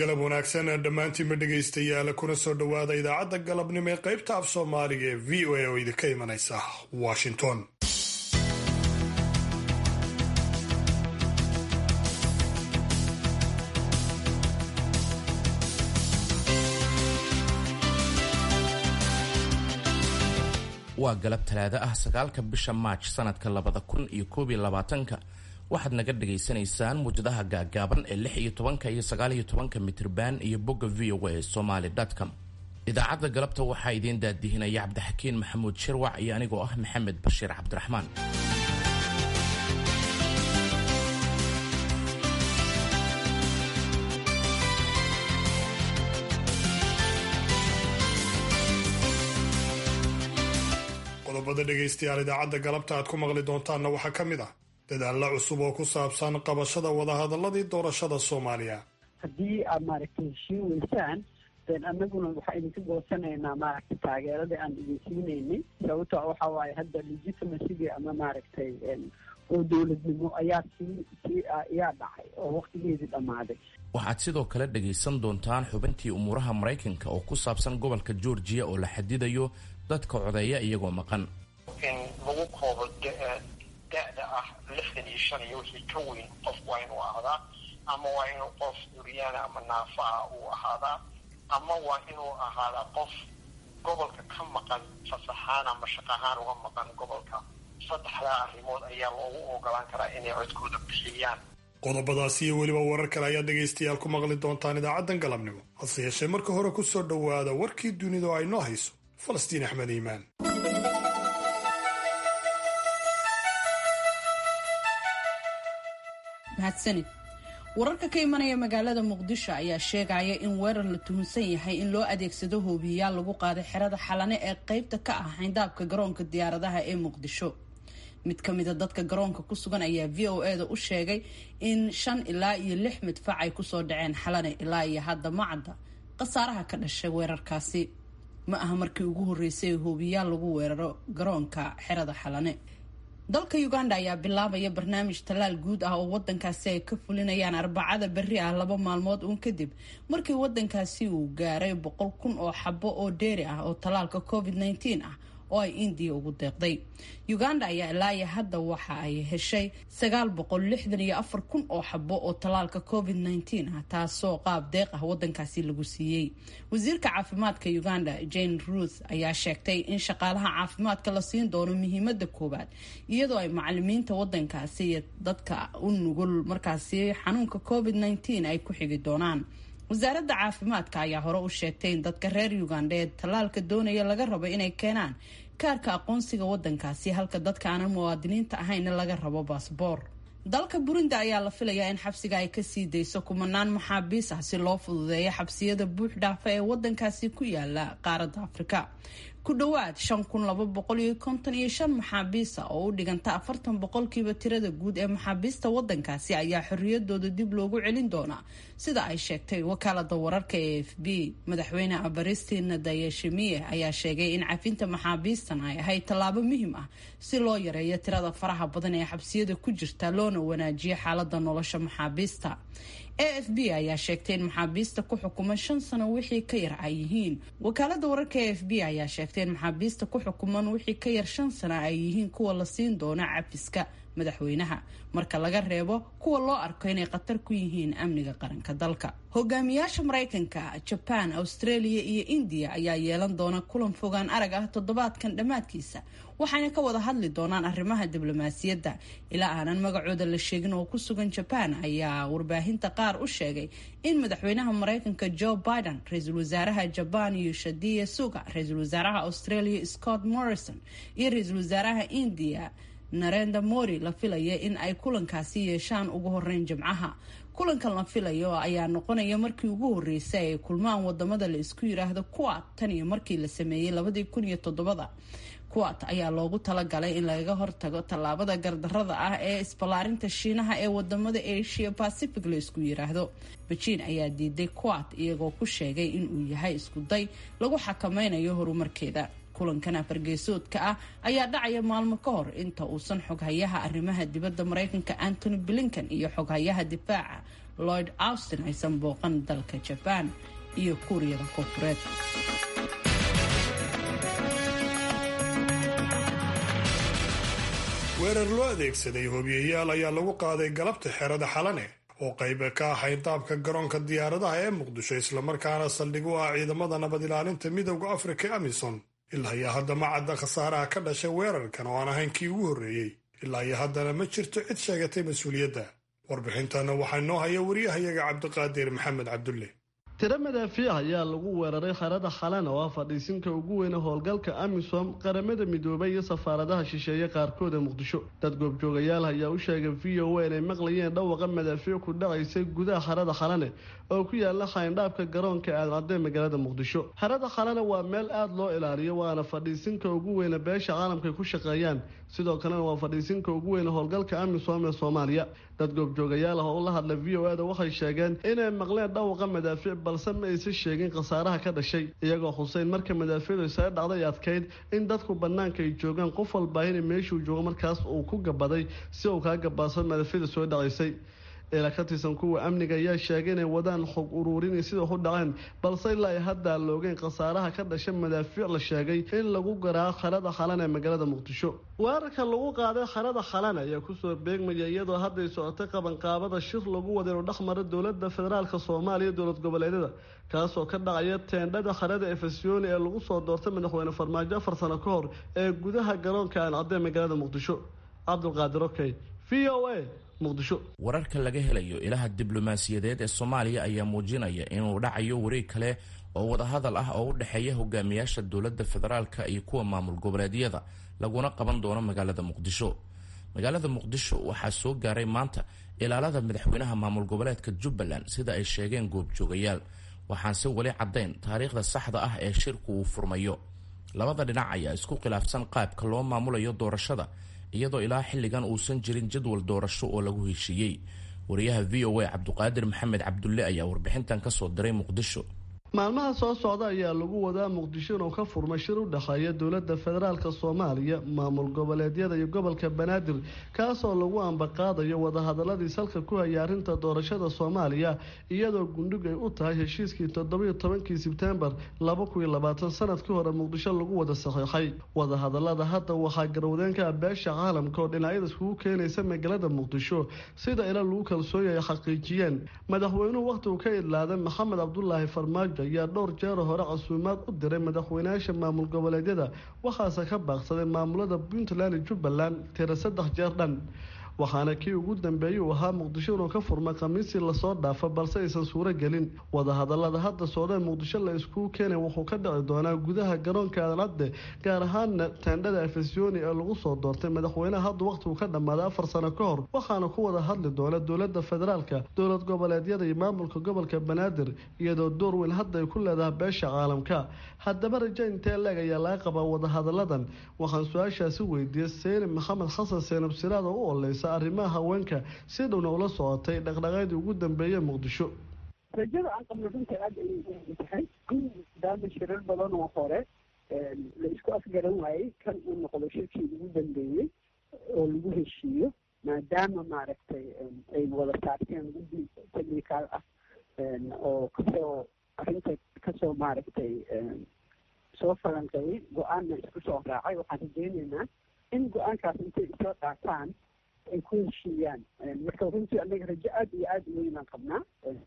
galab wanaagsan dhammaantiinba dhegaystayaal kuna soo dhowaada idaacadda galabnimo ee qaybta af soomaaliga ee v o a oo idinka imanaysa washington waa galab talaado ah sagaalka bisha maaj sanadka labada kun iyo koob iyo labaatanka waxaad naga dhagaysanaysaan muwjadaha gaagaaban ee lix iyo tobanka iyo sagaal iyo tobanka mitrban iyo bogga v o a somaly com idaacadda galabta waxaa idiin daadihinaya cabdixakiin maxamuud shirwac iyo anigoo ah maxamed bashiir cabdiraxmaan qodobada dhegaystayaal idaacadda galabta aad ku maqli doontaanna waxaa ka mid ah dadaalla cusub oo ku saabsan qabashada wadahadaladii doorashada soomaaliya haddii aad maaragtay heshiin weysaan den anaguna waxaa idinka goosanaynaa maaragtay taageeradii aan idin siinaynay sababto waxa waaye hadda legitimacygi ama maaragtay oo dowladnimo ayaa sii sii ayaa dhacay oo waktigeedii dhammaaday waxaad sidoo kale dhagaysan doontaan xubintii umuuraha maraykanka oo ku saabsan gobolka georgiya oo la xadidayo dadka codeeya iyagoo maqan in lagu koobo da-da ah lixdan iyo shan iyo wixii ka weyn qof waa inuu ahdaa ama waa inuu qof duryaana ama naafa ah uu ahaadaa ama waa inuu ahaadaa qof gobolka ka maqan fasaxaan ama shaqahaan uga maqan gobolka saddexdaa arrimood ayaa loogu ogolaan karaa inay codkooda bixiyaan qodobadaasi iyo weliba warar kale ayaad dhegaystayaal ku maqli doontaan idaacaddan galabnimo hase yeeshee marka hore ku soo dhowaada warkii dunida oo ay noo hayso falastiin axmed iimaan mahadsanid wararka ka imanaya magaalada muqdisho ayaa sheegaya in weerar la tuhunsan yahay in loo adeegsado hoobiyayaal lagu qaaday xerada xalane ee qeybta ka ah xayndaabka garoonka diyaaradaha ee muqdisho mid ka mida dadka garoonka ku sugan ayaa v o e da u sheegay in shan ilaa iyo lix midfac ay kusoo dhaceen xalane ilaa iyo hadda macadda khasaaraha ka dhashay weerarkaasi ma aha markii ugu horreysay hoobiyaal lagu weeraro garoonka xerada xalane dalka uganda ayaa bilaabaya barnaamij tallaal guud ah oo wadankaasi ay ka fulinayaan arbacada berri ah laba maalmood uun kadib markii wadankaasi uu gaaray boqol kun oo xabo oo dheeri ah oo tallaalka covid nneteen ah oo ay indiya ugu deeqday uganda ayaa ilaa iyo hadda waxa ay heshay sagaal boqol lixdan iyo afar kun oo xabo oo tallaalka covid nneteen ah taasoo qaab deeq ah wadankaasi lagu siiyey wasiirka caafimaadka uganda jane ruth ayaa sheegtay in shaqaalaha caafimaadka la siin doono muhiimada koowaad iyadoo ay macalimiinta wadankaasi iyo dadka u nugul markaasi xanuunka covid nneteen ay ku xigi doonaan wasaaradda caafimaadka ayaa hore u sheegtay in dadka reer uganda ee tallaalka doonaya laga rabo inay keenaan kaarka aqoonsiga wadankaasi halka dadka aanan muwaadiniinta ahayna laga rabo baasboor dalka burundi ayaa la filayaa in xabsiga ay kasii dayso kumanaan maxaabiis ah si loo fududeeyo xabsiyada buux dhaafa ee wadankaasi ku yaala qaaradda afrika ku dhowaad shan kun laba boqol iyo konton iyo shan maxaabiisa oo u dhiganta afartan boqolkiiba tirada guud ee maxaabiista wadankaasi ayaa xorriyadooda dib loogu celin doonaa sida ay sheegtay wakaalada wararka ee f b madaxweyne abaristina dayashimiye ayaa sheegay in cafinta maxaabiistan ay ahayd tallaabo muhiim ah si loo yareeyo tirada faraha badan ee xabsiyada ku jirta loona wanaajiyo xaalada nolosha maxaabiista a f b ayaa sheegtay in maxaabiista ku xukuman shan sano wixii ka yar ay yihiin wakaalada wararka a f b ayaa sheegtay in maxaabiista ku xukuman wixii ka yar shan sano ay yihiin kuwa la siin doono cafiska madaxweynaha marka laga reebo kuwa loo arko inay khatar ku yihiin amniga qaranka dalka hogaamiyaasha maraykanka jaban australia iyo indiya ayaa yeelan doona kulan fogaan arag ah toddobaadkan dhammaadkiisa waxayna ka wada hadli doonaan arrimaha diblomaasiyadda ilaa aanan magacooda la sheegin oo ku sugan jaban ayaa warbaahinta qaar u sheegay in madaxweynaha maraykanka joe biden ra-iisul wasaaraha jaban yoshadiya suga ra-iisul wasaaraha australia scott morrison iyo ra-iisul wasaaraha indiya narenda mori la filaya in ay kulankaasi yeeshaan ugu horeyn jimcaha kulankan la filayo ayaa noqonaya markii ugu horeysay ay kulmaan wadamada la isku yiraahdo kuwat tan iyo markii la sameeyey labadii kun iyo toddobada kuwat ayaa loogu talagalay in lagaga hortago tallaabada gardarada ah ee isballaarinta shiinaha ee wadamada asia pacific la isku yiraahdo bejiin ayaa diiday kuwat iyagoo ku sheegay inuu yahay iskuday lagu xakameynayo horumarkeeda kulankan afargeesoodka ah ayaa dhacaya maalmo ka hor inta uusan xoghayaha arrimaha dibadda maraykanka antony blinkan iyo xoghayaha difaaca lloyd austin aysan booqan dalka jabaan iyo kuuriyada koonfureed weerar loo adeegsaday hobiyayaal ayaa lagu qaaday galabta xerada xalane oo qayb ka ah xayndaabka garoonka diyaaradaha ee muqdisho islamarkaana saldhig u ah ciidamada nabad ilaalinta midowda afrika amison ilaa iyo hadda ma cadda khasaaraha ka dhashay weerarkan oo aan ahayn kii ugu horreeyey ilaa iyo haddana ma jirto cid sheegatay mas-uuliyadda warbixintana waxaa noo haya wariyahayaga cabdiqaadir maxamed cabdulle tiro madaafiic ayaa lagu weeraray xerada xalan oo ah fadhiisinka ugu weyne howlgalka amisom qaramada midoobay iyo safaaradaha shisheeye qaarkood ee muqdisho dad goobjoogayaal ayaa u sheegay v o a inay maqlayeen dhawaqa madaafiic ku dhacaysay gudaha xerada xalane oo ku yaala xayndhaabka garoonka aadcadee magaalada muqdisho xerada xalane waa meel aada loo ilaaliyo waana fadhiisinka ugu weyne beesha caalamkaay ku shaqeeyaan sidoo kalena waa fadhiisinka ugu weyne howlgalka amisom ee soomaaliya dad goobjoogayaal ah oo la hadla v o ada waxay sheegeen inay maqleen dhawaqa madaafiic balse ma aysan sheegin khasaaraha ka dhashay iyagoo xuseyn marka madaafiicdu isaga dhacday adkayd in dadku bannaanka ay joogaan qof walbaahina meeshuu joogo markaas uu ku gabaday si uu kaa gabaadsan madaafiicda soo dhacaysay ila ka tirsan kuwa amniga ayaa sheegay inay wadaan xog uruurinay sida wax u dhaceen balse ilaa ay hadda loogeen khasaaraha ka dhasha madaafiic la sheegay in lagu garaaco xerada xalan ee magaalada muqdisho weerarka lagu qaaday xerada xalan ayaa kusoo beegmaya iyadoo hadday socotay qabanqaabada shir lagu wada inuu dhexmaro dowlada federaalk soomaaliya dowlad goboleedyada kaasoo ka dhacaya teendhada xerada efesiyoni ee lagu soo doortay madaxweyne farmaajo afar sano ka hor ee gudaha garoonka aancadee magaalada muqdisho cabdulqaadir okey v o a wararka laga helayo ilaha diblomaasiyadeed ee soomaaliya ayaa muujinaya inuu dhacayo wareeg kale oo wadahadal ah oo u dhexeeya hogaamiyaasha dowladda federaalka iyo kuwa maamul goboleedyada laguna qaban doono magaalada muqdisho magaalada muqdisho waxaa soo gaaray maanta ilaalada madaxweynaha maamul goboleedka jubbaland sida ay sheegeen goobjoogayaal waxaanse weli caddayn taariikhda saxda ah ee shirku uu furmayo labada dhinac ayaa isku khilaafsan qaabka loo maamulayo doorashada iyadoo ilaa xilligan uusan jirin jadwal doorasho oo lagu heshiiyey wariyaha v o a cabduqaadir maxamed cabdulle ayaa warbixintan kasoo diray muqdisho maalmaha soo socda ayaa lagu wadaa muqdisho inuu ka furmay shir u dhexeeya dowladda federaalk soomaaliya maamul goboleedyada iyo gobolka banaadir kaasoo lagu ambaqaadayo wadahadaladii salka ku haya arrinta doorashada soomaaliya iyadoo gundhig ay u tahay heshiiskii toddobiyo tobankii sebtembar laba kun iyo labaatan sanadkii hore muqdisho lagu wada saxiixay wadahadalada hadda waxaa garwadeenka beesha caalamka oo dhinacyada iskugu keenaysa magaalada muqdisho sida ila lagu kalsooyay ay xaqiijiyeen madaxweynuhu wakhtigu ka idlaaday maxamed cabdulaahi farmaajo ayaa dhowr jeero hore casuumaad u diray madaxweynayaasha maamul goboleedyada waxaase ka baaqsaday maamulada puntland iyo jubbaland tira saddex jeer dhan waxaana kii ugu dambeeyey uu ahaa muqdisho inuu ka furmay khamiisii lasoo dhaafo balse aysan suuro gelin wadahadalada hadda socdee muqdisho la iskugu keenay wuxuu ka dhici doonaa gudaha garoonka adancadde gaar ahaana teendhada efesiyoni ee lagu soo doortay madaxweynaha hadda wakhtigu ka dhammaaday afar sano ka hor waxaana ku wada hadli doona dowlada federaalka dowlad goboleedyada iyo maamulka gobolka banaadir iyadoo door weyn hadda ay ku leedahay beesha caalamka haddaba raja intee leeg ayaa laga qabaa wadahadaladan waxaan su-aashaasi weydiiyey seyni maxamed xasan seenab siraad oo u oleysa arrimaha haweenka si dhowna ula socotay dhaqdhaqaadii ugu dambeeyey muqdisho rajada aan qabno runta aada ayay u tahay maadaama shirar badan oo hore la isku afgaran waayey kan uu noqdo shirkii ugu dambeeyey oo lagu heshiiyo maadaama maaragtay ay wada saarteen guddi technical ah oo kasoo arrinta kasoo maaragtay soo falanqeeyey go-aanna isku soo raacay waxaan rajeyneynaa in go-aankaas intay isla qaataan ay ku heshiiyaan marka runtii anaga rajo aada iyo aada u weynaan qabnaa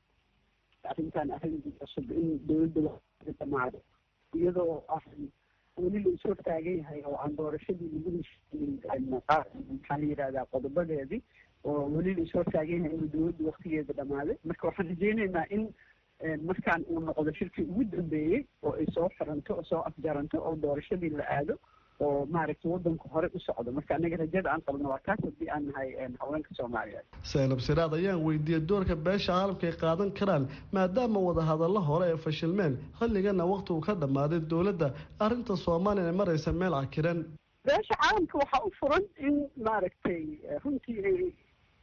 arrintan arrin cusub in dowladda dhamaado iyadoo ah weli la is hortaagan yahay oo aan doorashadii lagu heshiinin maxaa la yidhahdaa qodobadeedii oo weli la is hortaagan yahay inuu dowladda waktigeeda dhamaaday marka waxaan rajeyneynaa in markaan uu noqdo shirkii ugu dambeeyey oo ay soo xiranto oo soo afjaranto oo doorashadii la aado oo maaragtay wadanku hore u socdo marka anaga rajada aan qabno waa kaas haddii aan nahay haweenka soomaaliyeed seenab siraad ayaan weydiiyey doorka beesha caalamka ay qaadan karaan maadaama wadahadallo hore ay fashilmeen xilligana wakhtigu ka dhammaaday dowladda arrinta soomaaliya ay maraysa meel cakiran beesha caalamka waxaa u furan in maaragtay runtii ay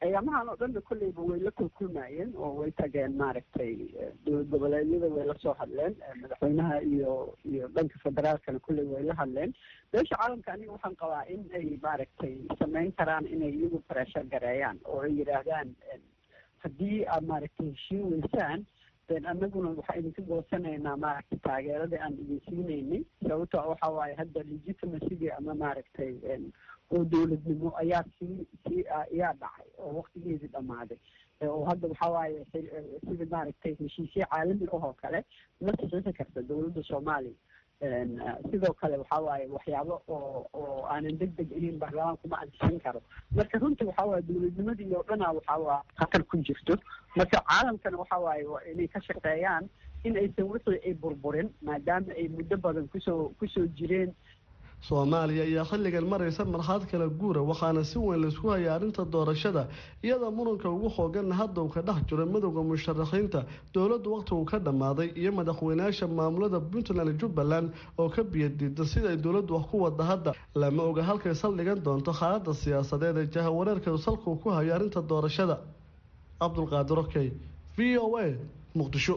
ayaamahan oo dhanna kolleyba way la kulkulmayeen oo way tageen maaragtay dowlad goboleedyada way la soo hadleen madaxweynaha iyo iyo dhanka federaalkana kolley way la hadleen beesha caalamka aniga waxaan qabaa in ay maaragtay samayn karaan inay iyagu pressure gareeyaan oo ay yidhaahdaan haddii aad maaragtay heshiin weysaan den anaguna waxaa idinka goosanaynaa maaragtay taageeradii aan idin siinaynay sababto waxa waaye hadda legitimacygi ama maaragtay oo dowladnimo ayaa sii sii ayaa dhacay oo waktigeedii dhammaaday oo hadda waxa waaye sida maaragtay heshiisyo caalami ah oo kale ma saxiixi karta dowladda soomaaliya sidoo kale waxa waaye waxyaabo oo oo aanan deg deg ahayn baarlamaanku ma ansixin karo marka runtii waxa waaye dowladnimadii oo dhana waxa waa khatar ku jirto marka caalamkana waxa waaye waa inay ka shaqeeyaan in aysan wixii ay burburin maadaama ay muddo badan kusoo kusoo jireen soomaaliya ayaa xilligan maraysa marxalad kala guura waxaana si weyn laisku hayay arrinta doorashada iyadoo muranka ugu xooganna hadda uu ka dhex jiro midowda musharaxiinta dowladdu wakhtigu ka dhammaaday iyo madaxweynayaasha maamulada puntland jubbaland oo ka biyadiida sida ay dowladdu wax ku wada hadda lama oga halkay saldhigan doonto xaaladda siyaasadeed ee jahawareerka salkuu ku hayo arrinta doorashada cabdulqaadir okey v o a muqdisho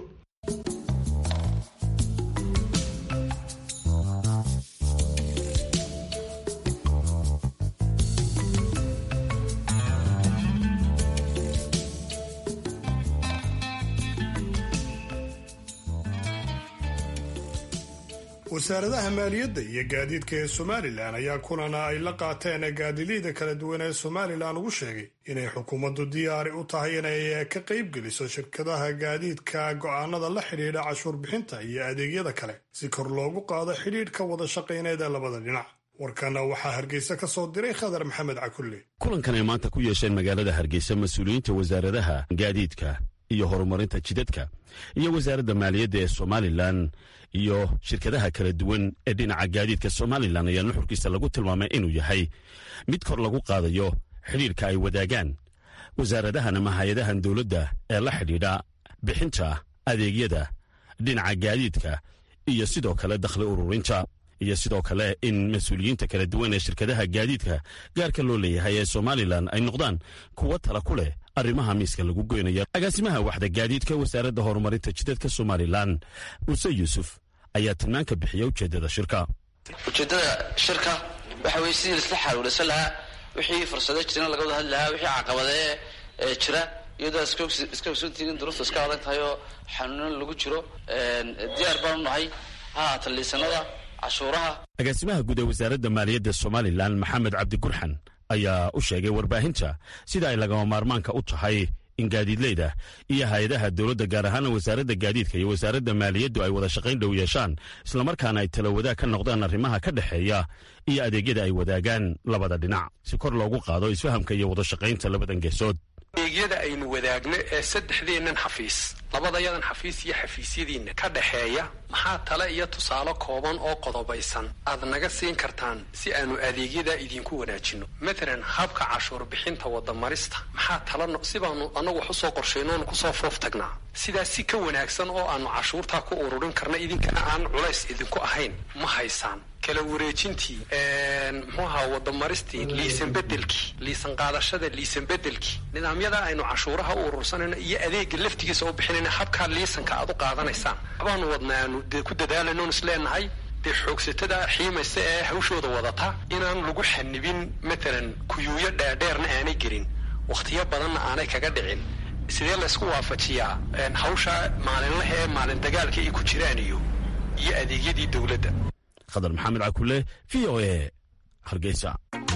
wasaaradaha maaliyadda iyo gaadiidka ee somalilan ayaa kulana ay la qaateen gaadiliyda kala duwan ee somalilan ugu sheegay inay xukuumaddu diyaari u tahay inay ka qaybgeliso shirkadaha gaadiidka go'aanada la xidhiidha cashuur bixinta iyo adeegyada kale si kor loogu qaado xidhiidhka wada shaqayneed ee labada dhinac warkana waxaa hargeysa ka soo diray khadar maxamed cakulle kulankan ay maanta ku yeesheen magaalada hargeysa mas-uuliyiinta wasaaradaha gaadiidka iyo horumarinta jidadka iyo wasaaradda maaliyadda ee somalilan iyo shirkadaha kala duwan ee dhinaca gaadiidka somalilan ayaa nuxurkiisa lagu tilmaamay inuu yahay mid kor lagu qaadayo xidhiidhka ay wadaagaan wasaaradahan ama hay-adahan dowladda ee la xidhiidha bixinta adeegyada dhinaca gaadiidka iyo sidoo kale dakhli ururinta iyo sidoo kale in mas-uuliyiinta kala duwan ee shirkadaha gaadiidka gaarka loo leeyahay ee somalilan ay noqdaan kuwo tala ku leh arrimaha miiska lagu goynaya agaasimaha waxda gaadiidka wasaaradda horumarinta jidadka somalilan muuse yuusuf ayaa tilmaan ka bixiya ujeeddada shirka ujeeddada shirka waxa weye sidii laisla xaaluulaysan lahaa wixii fursado jirana laga wada hadli lahaa wixii caqabadee ee jira iyadoo iska ogsoontihiin duruufta iska adag tahay oo xanuunan lagu jiro diyaar baanu nahay ha haata liisanada cashuuraha agaasimaha guud ee wasaaradda maaliyadda somalilan maxamed cabdi gurxan ayaa u sheegay warbaahinta sida ay lagama maarmaanka u tahay in gaadiidleyda iyo hay-adaha dowladda gaar ahaana wasaaradda gaadiidka iyo wasaaradda maaliyaddu ay wada shaqayn dhow yeeshaan islamarkaana ay tala wadaag ka noqdaan arrimaha ka dhexeeya iyo adeegyada ay wadaagaan labada dhinac si kor loogu qaado isfahamka iyo wada shaqaynta labadan geesood adeegyada aynu wadaagno ee saddexdeennan xafiis labadayadan xafiis iyo xafiisyadiinna ka dhexeeya maxaa tale iyo tusaale kooban oo qodobaysan aad naga siin kartaan si aanu adeegyadaa idinku wanaajinno matalan habka cashuur bixinta wadamarista maxaa tala si baanu annagu wax usoo qorshayno oonu kusoo foof tagnaa sidaas si ka wanaagsan oo aanu cashuurtaa ku ururin karna idinkana aan culays idinku ahayn ma haysaan kala wareejintii muxuu ahaa wadamaristii liisan bedelkii liisan qaadashada liisan bedelkii nidaamyada aynu cashuuraha u urursanayno iyo adeega laftigiisa u bixinayna habkaa liisanka aad u qaadanaysaan abaanu wadna aanu dee ku dadaalayno on isleenahay dee xoogsatada xiimaysa ee hawshooda wadata inaan lagu xanibin matalan kuyuuyo dheerdheerna aanay gelin wakhtiyo badanna aanay kaga dhicin sidee laysku waafajiyaa hawsha maalinlaha ee maalin dagaalka ay ku jiraan iyo iyo adeegyadii dowladda khadar maxamed cakule v o a hargeysa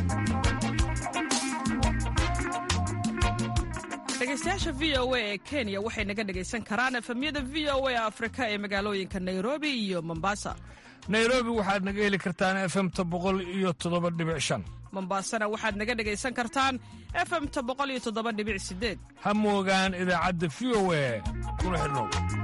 dhegeystayaasha v o a ee kenya waxay naga dhegaysan karaan efemyada v o a afrika ee magaalooyinka nairobi iyo mombasa nairobi waxaad naga heli kartaan efemta boqol iyo toddoba dhibic shan mombasana waxaad naga dhegaysan kartaan efemta boqol iyo toddoba dhibic sideed ha moogaan idaacadda v o a kuna xidhnow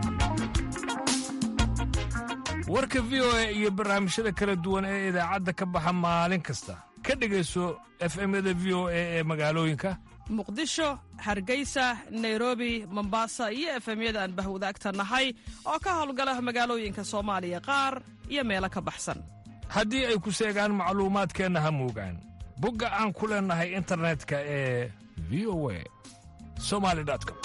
warka v o a iyo barnaamijyada kala duwan ee idaacadda ka baxa maalin kasta ka dhegayso efemyada v o a ee magaalooyinka muqdisho hargeysa nairobi mombasa iyo efemyada aan bahwadaagta nahay oo ka howlgala magaalooyinka soomaaliya qaar iyo meelo ka baxsan haddii ay ku seegaan macluumaadkeenna ha moogaan bogga aan ku leennahay internetka ee v o a somali com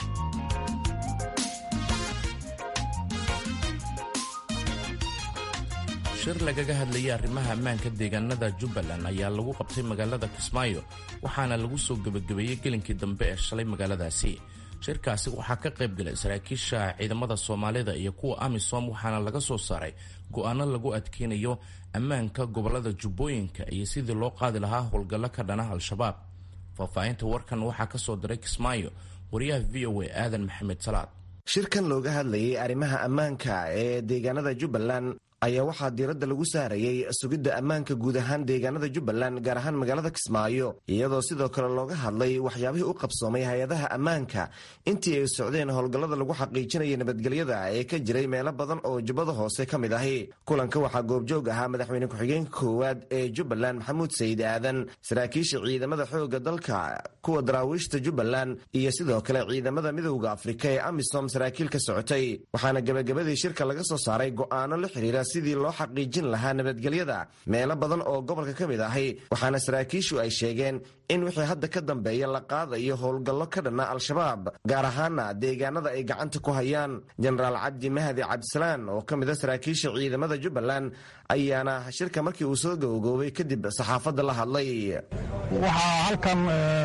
shir lagaga hadlayay arrimaha ammaanka deegaanada jubbaland ayaa lagu qabtay magaalada kismaayo waxaana lagu soo gebagabeeyey gelinkii dambe ee shalay magaaladaasi shirkaasi waxaa ka qayb galay saraakiisha ciidamada soomaalida iyo kuwa amisom waxaana laga soo saaray go-aano lagu adkeynayo ammaanka gobolada jubbooyinka iyo sidii loo qaadi lahaa howlgallo ka dhana al-shabaab faahfaahinta warkan waxaa ka soo diray kismaayo wariyaha v o a aadan maxamed salaad shirkan looga hadlayay arrimaha ammaanka ee deegaanada jubbaland ayaa waxaa diiradda lagu saarayey sugidda ammaanka guud ahaan deegaanada jubbaland gaar ahaan magaalada kismaayo iyadoo sidoo kale looga hadlay waxyaabihii u qabsoomay hay-adaha ammaanka intii ay socdeen howlgallada lagu xaqiijinaya nabadgelyada ee ka jiray meelo badan oo jubbada hoose ka mid ahi kulanka waxaa goobjoog ahaa madaxweyne ku-xigeenka koowaad ee jubbaland maxamuud sayid aadan saraakiisha ciidamada xoogga dalka kuwa daraawiishta jubbaland iyo sidoo kale ciidamada midowda afrika ee amisom saraakiil ka socotay waxaana gebagabadii shirka laga soo saaray go'aano la xiriira sidii loo xaqiijin lahaa nabadgelyada meelo badan oo gobolka ka mid ahi waxaana saraakiishu ay sheegeen in wixii hadda ka dambeeya la qaadayo howlgallo ka dhanna al-shabaab gaar ahaana deegaanada ay gacanta ku hayaan jenaraal cabdi mahdi cabdisalaan oo ka mid a saraakiisha ciidamada jubbaland ayaana shirka markii uu soo gowgoobay kadib saxaafadda la hadlay waxaa halkan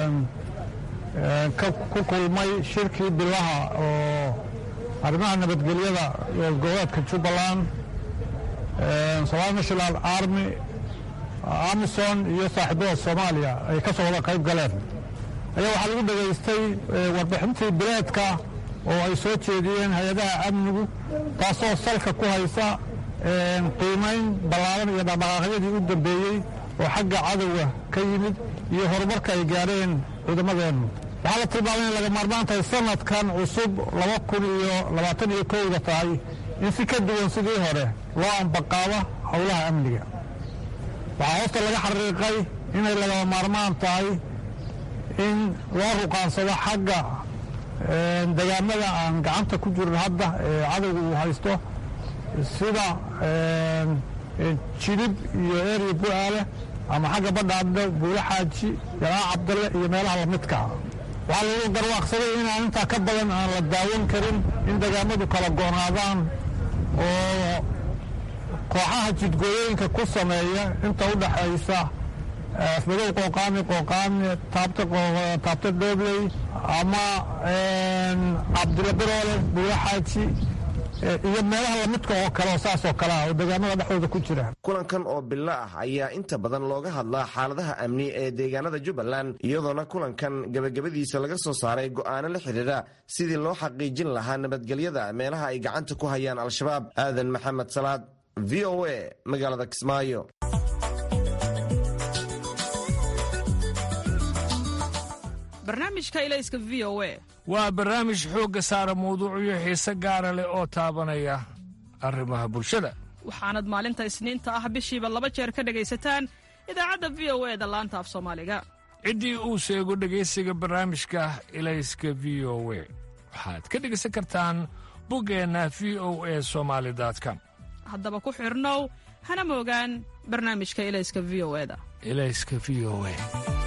ku kulmay shirkii bilaha oo arrimaha nabadgelyada goboleedka jubbaland somaali national army amison iyo saaxiibada soomaaliya ay ka soo wada qayb galeen ayaa waxaa lagu dhegaystay warbixintii bileedka oo ay soo jeediyeen hay-adaha amnigu taasoo salka ku haysa qiimayn ballaaran iyo dhaqdhaqaaqyadii u dambeeyey oo xagga cadowga ka yimid iyo horumarka ay gaadheen ciidamadeennu waxaa la tilmaamay in laga maarmaan tahay sanadkan cusub laba kun iyo labaatan iyo kowda tahay in si ka duwan sidii hore loo ambaqaabo howlaha amniga waxaa hoosta laga xariiqay inay lagama maarmaan tahay in loo ruqaansado xagga degaamada aan gacanta ku jirin hadda ee cadowga uu haysto sida jilib iyo erya bu-aale ama xagga badhaadhe buulo xaaji jalaa cabdalle iyo meelaha lamidkaa waxaa lagu garwaaqsaday inaan intaa ka badan aan la daawan karin in degaamadu kala goonaadaan oo kooxaha jidgooyooyinka ku sameeya inta u dhaxaysa afmadow qooqaani qooqaani taabta doobley ama cabdilla biroole buulo xaaji iyo meelaha lamidka oo kale oo saas oo kale ah oo deegaamada dhexdooda ku jira kulankan oo bilo ah ayaa inta badan looga hadlaa xaaladaha amni ee deegaanada jubbaland iyadoona kulankan gebagabadiisa laga soo saaray go'aano la xidhiira sidii loo xaqiijin lahaa nabadgelyada meelaha ay gacanta ku hayaan al-shabaab aadan maxamed salaad v o a magaalada kismaayo barnaamijka ilayska v o a waa barnaamij xoogga saara mawduucyo xiise gaara leh oo taabanaya arrimaha bulshada waxaanad maalinta isniinta ah bishiiba laba jeer ka dhegaysataan idaacadda v o e da laanta af soomaaliga ciddii uu sheego dhegaysiga barnaamijka ilayska v o we waxaad ka dhegaysan kartaan buggeenna v o e somaali com haddaba ku xidhnow hana moogaan barnaamijka ilayska v o e da ilayska v o e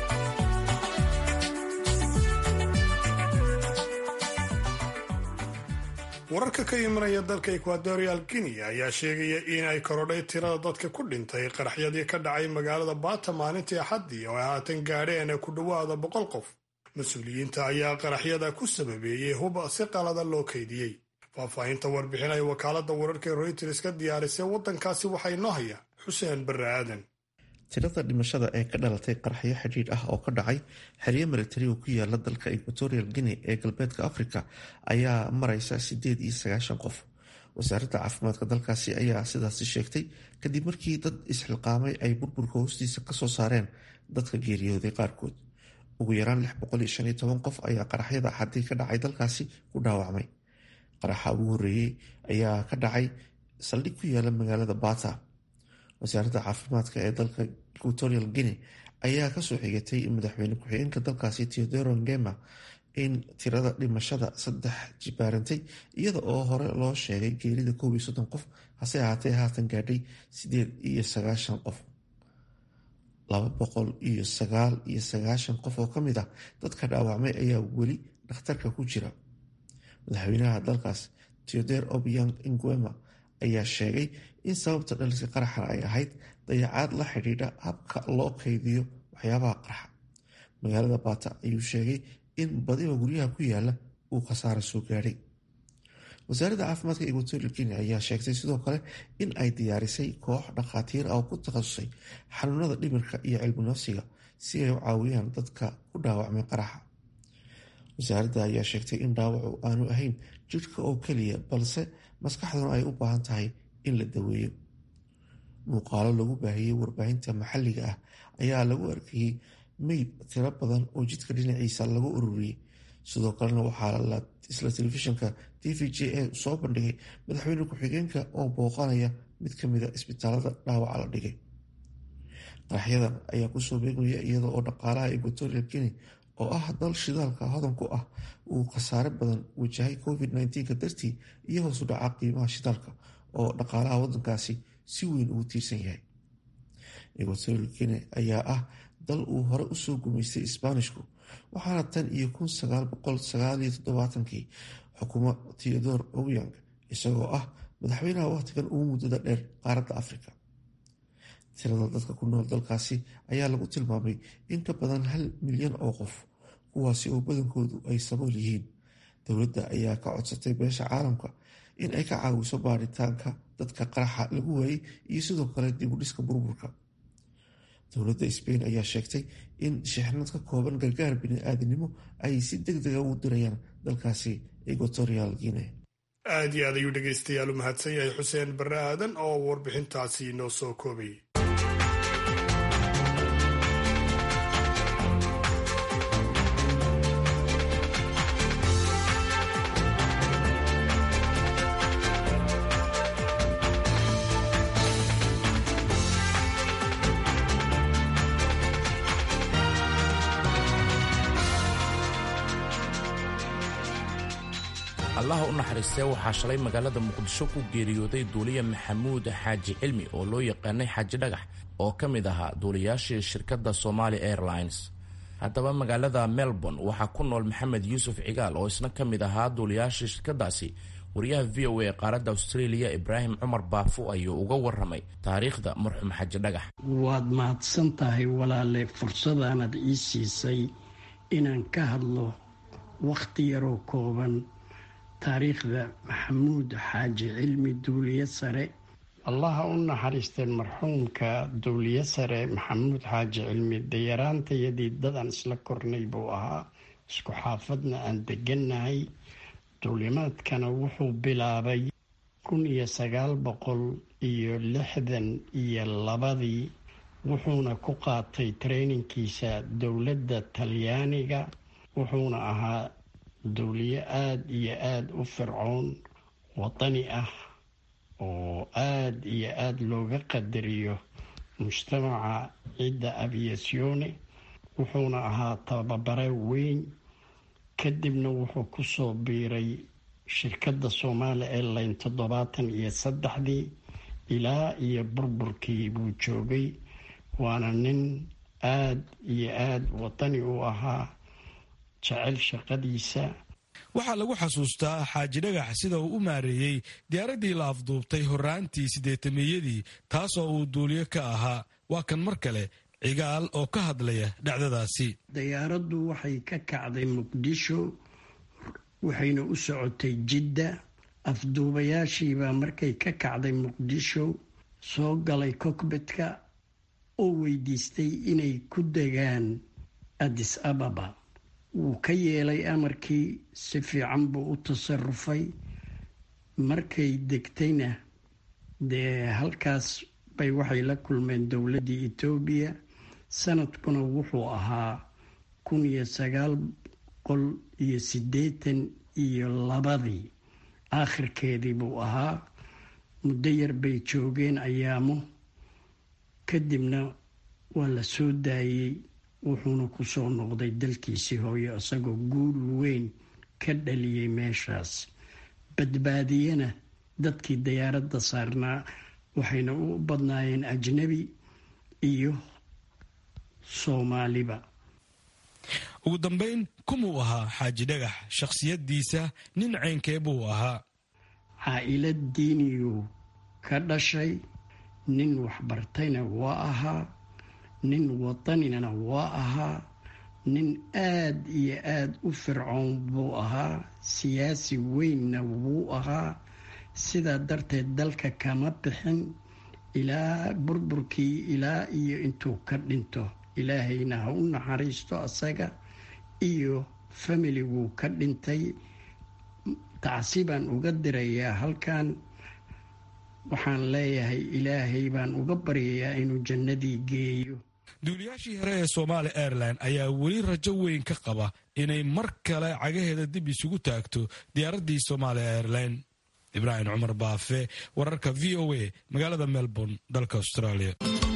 wararka ka imanaya dalka equatorial guinea ayaa sheegaya in ay korodhay tirada dadka ku dhintay qaraxyadii ka dhacay magaalada baata maalintii axaddii oo ay haatan gaadheen ku dhowaada boqol qof mas-uuliyiinta ayaa qaraxyada ku sababeeyey hub si qalada loo kaydiyey faahfaahinta warbixin ay wakaaladda wararka reuters ka diyaarisay waddankaasi waxaa inoo haya xuseen barre aadan tirada dhimashada ee ka dhalatay qaraxyo xidhiidh ah oo ka dhacay xeryo militari oo ku yaala dalka equatorial guinea ee galbeedka africa ayaa mareysa sideed iyo sagaashan qof wasaaradda caafimaadka dalkaasi ayaa sidaasi sheegtay kadib markii dad isxilqaamay ay burburka hoostiisa kasoo saareen dadka geeriyooday qaarkood ugu yaraan lix boqol iyo shan iyo toban qof ayaa qaraxyada axadii ka dhacay dalkaasi ku dhaawacmay qaraxa ugu horeeyey ayaa ka dhacay saldhig ku yaala magaalada bata wasaaradda caafimaadka ee dalka equatorial guinea ayaa kasoo xigatay madaxweyne ku-xigeenka dalkaasi teodoro ngema in tirada dhimashada saddex jibaarantay iyada oo hore loo sheegay geerida koob iyo soddon qof hase ahaatee haatan gaadhay sideed iyo sagaashan qof laba boqol iyo sagaal iyo sagaashan qof oo ka mid ah dadka dhaawacmay ayaa weli dhakhtarka ku jira madaxweynaha dalkaas theodor obiang nguema ayaa sheegay in sababta dhaliska qaraxan ay ahayd dayacaad la xidhiidha habka loo kaydiyo waxyaabaha qarxa magaalada baata ayuu sheegay in badiba guryaha ku yaala uu khasaaro soo gaadhay wasaaradda caafimaadka equatorial guinea ayaa sheegtay sidoo kale in ay diyaarisay koox dhakhaatiir ah oo ku takhasusay xanuunada dhimirka iyo cilmi nafsiga si ay u caawiyaan dadka ku dhaawacmay qaraxa wasaaradda ayaa sheegtay in dhaawacu aanu ahayn jidhka oo keliya balse maskaxduna ay u baahan tahay in la daweeyo muuqaalo lagu baahiyey warbaahinta maxalliga ah ayaa lagu arkayey meyd tiro badan oo jidka dhinaciisa lagu ururiyey sidoo kalena waxaa isla telefishinka t v j a soo bandhigay madaxweyne ku-xigeenka oo booqanaya mid ka mida isbitaalada dhaawaca la dhigay qaraxyadan ayaa kusoo beegmaya iyada oo dhaqaalaha equatorial guinea oo ah dal shidaalka hodan ku ah uu khasaare badan wajahay covid nka dartii iyo hoosu dhaca qiimaha shidaalka oo dhaqaalaha wadankaasi si weyn ugu tiirsan yahay equatorial guinea ayaa ah dal uu hore usoo gumaystay isbaanishku waxaana tan iyo kun sagaal boqol sagaaliyo toddobaatankii xukumo theodor obiang isagoo ah madaxweynaha wakhtigan ugu muddada dheer qaaradda afrika tirada dadka ku nool dalkaasi ayaa lagu tilmaamay in ka badan hal milyan oo qof kuwaasi oo badankoodu ay sabool yihiin dowladda ayaa ka codsatay beesha caalamka in ay ka caawiso baaritaanka dadka qaraxa lagu waayey iyo sidoo kale dibudhiska burburka dowladda sbain ayaa sheegtay in shixnad ka kooban gargaar bini-aadinimo ay si deg dega ugu dirayaan dalkaasi equatorial guinea aad iyo aad ayuu dhegaystayaal u mahadsan yahay xuseen barre aadan oo warbixintaasi noo soo koobay allaha u naxariistee waxaa shalay magaalada muqdisho ku geeriyooday duuliye maxamuud xaaji cilmi oo loo yaqaanay xaaji dhagax oo ka mid ahaa duuliyaashii shirkadda somali airlines haddaba magaalada melbourne waxaa ku nool maxamed yuusuf cigaal oo isna ka mid ahaa duuliyaashii shirkaddaasi wariyaha v o a ee qaaradda australia ibraahim cumar baafo ayuu uga waramay taariikhda marxuum xaaji dhagax waad mahadsan tahay walaale fursadaanad ii siisay inaan ka hadlo wakhti yaroo kooban taariikhda maxamuud xaaji cilmi duuliye sare allaha u naxariisteen marxuumka duuliye sare maxamuud xaaji cilmi dayaraantayadii dadaan isla kornay buu ahaa isku xaafadna aan degannahay duulimaadkana wuxuu bilaabay kun iyo sagaal boqol iyo lixdan iyo labadii wuxuuna ku qaatay treyninkiisa dowladda talyaaniga wuxuuna ahaa dowliye aada iyo aada u fircoon wadani ah oo aada iyo aada looga qadariyo mujtamaca cidda aviasyone wuxuuna ahaa tababare weyn kadibna wuxuu kusoo biiray shirkadda somaali airline toddobaatan iyo saddexdii ilaa iyo burburkii buu joogay waana nin aada iyo aada wadani u ahaa jecel shaqadiisa waxaa lagu xasuustaa xaaji dhagax sida uu u maareeyey diyaaraddii la afduubtay horraantii siddeetamiyadii taasoo uu duuliyo ka ahaa waa kan mar kale cigaal oo ka hadlaya dhacdadaasi dayaaraddu waxay ka kacday muqdisho waxayna u socotay jidda afduubayaashiibaa markay ka kacday muqdisho soo galay kokbetka oo weydiistay inay ku degaan addis ababa wuu ka yeelay amarkii si fiican buu u tasarufay markay degtayna dee halkaas bay waxay la kulmeen dowladdii etoobiya sanadkuna wuxuu ahaa kun iyo sagaal boqol iyo siddeetan iyo labadii aakhirkeedii buu ahaa muddo yar bay joogeen ayaamo kadibna waa la soo daayey wuxuuna ku soo noqday dalkiisii hooyo isagoo guul weyn ka dhaliyey meeshaas badbaadiyana dadkii dayaaradda saarnaa waxayna u badnaayeen ajnabi iyo soomaaliba ugu dambayn kumuu ahaa xaaji dhagax shakhsiyaddiisa nin ceynkee buu ahaa caa-ilad diiniyuu ka dhashay nin waxbartayna waa ahaa nin wadanina waa ahaa nin aad iyo aad u fircoon buu ahaa siyaasi weynna wuu ahaa sidaa darteed dalka kama bixin ilaa burburkii ilaa iyo intuu ka dhinto ilaahayna ha u naxariisto asaga iyo familiguu ka dhintay tacsi baan uga dirayaa halkan waxaan leeyahay ilaahay baan uga baryayaa inuu jannadii geeyo duuliyaashii hore ee somaali airline ayaa weli rajo weyn ka qaba inay mar kale cagaheeda dib isugu taagto diyaaraddii somaali airline ibraahim cumar baafe wararka v o a magaalada melbourne dalka australia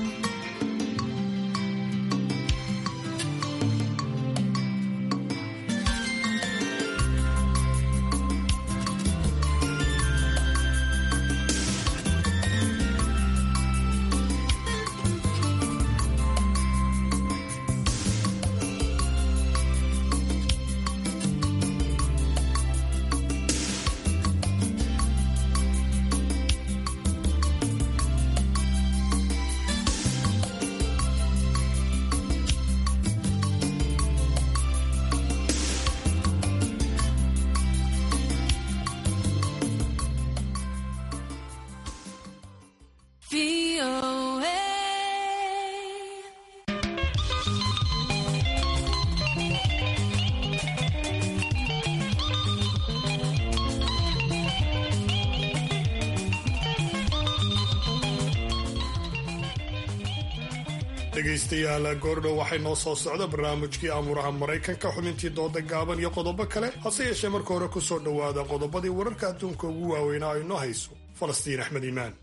dhegaystayaal goordhow waxay noo soo socda barnaamijkii amuuraha maraykanka xubintii dooda gaaban iyo qodobo kale hase yeeshee marka hore ku soo dhowaada qodobadii wararka adduunka ugu waaweynaa ay noo hayso falastiin axmed iimaan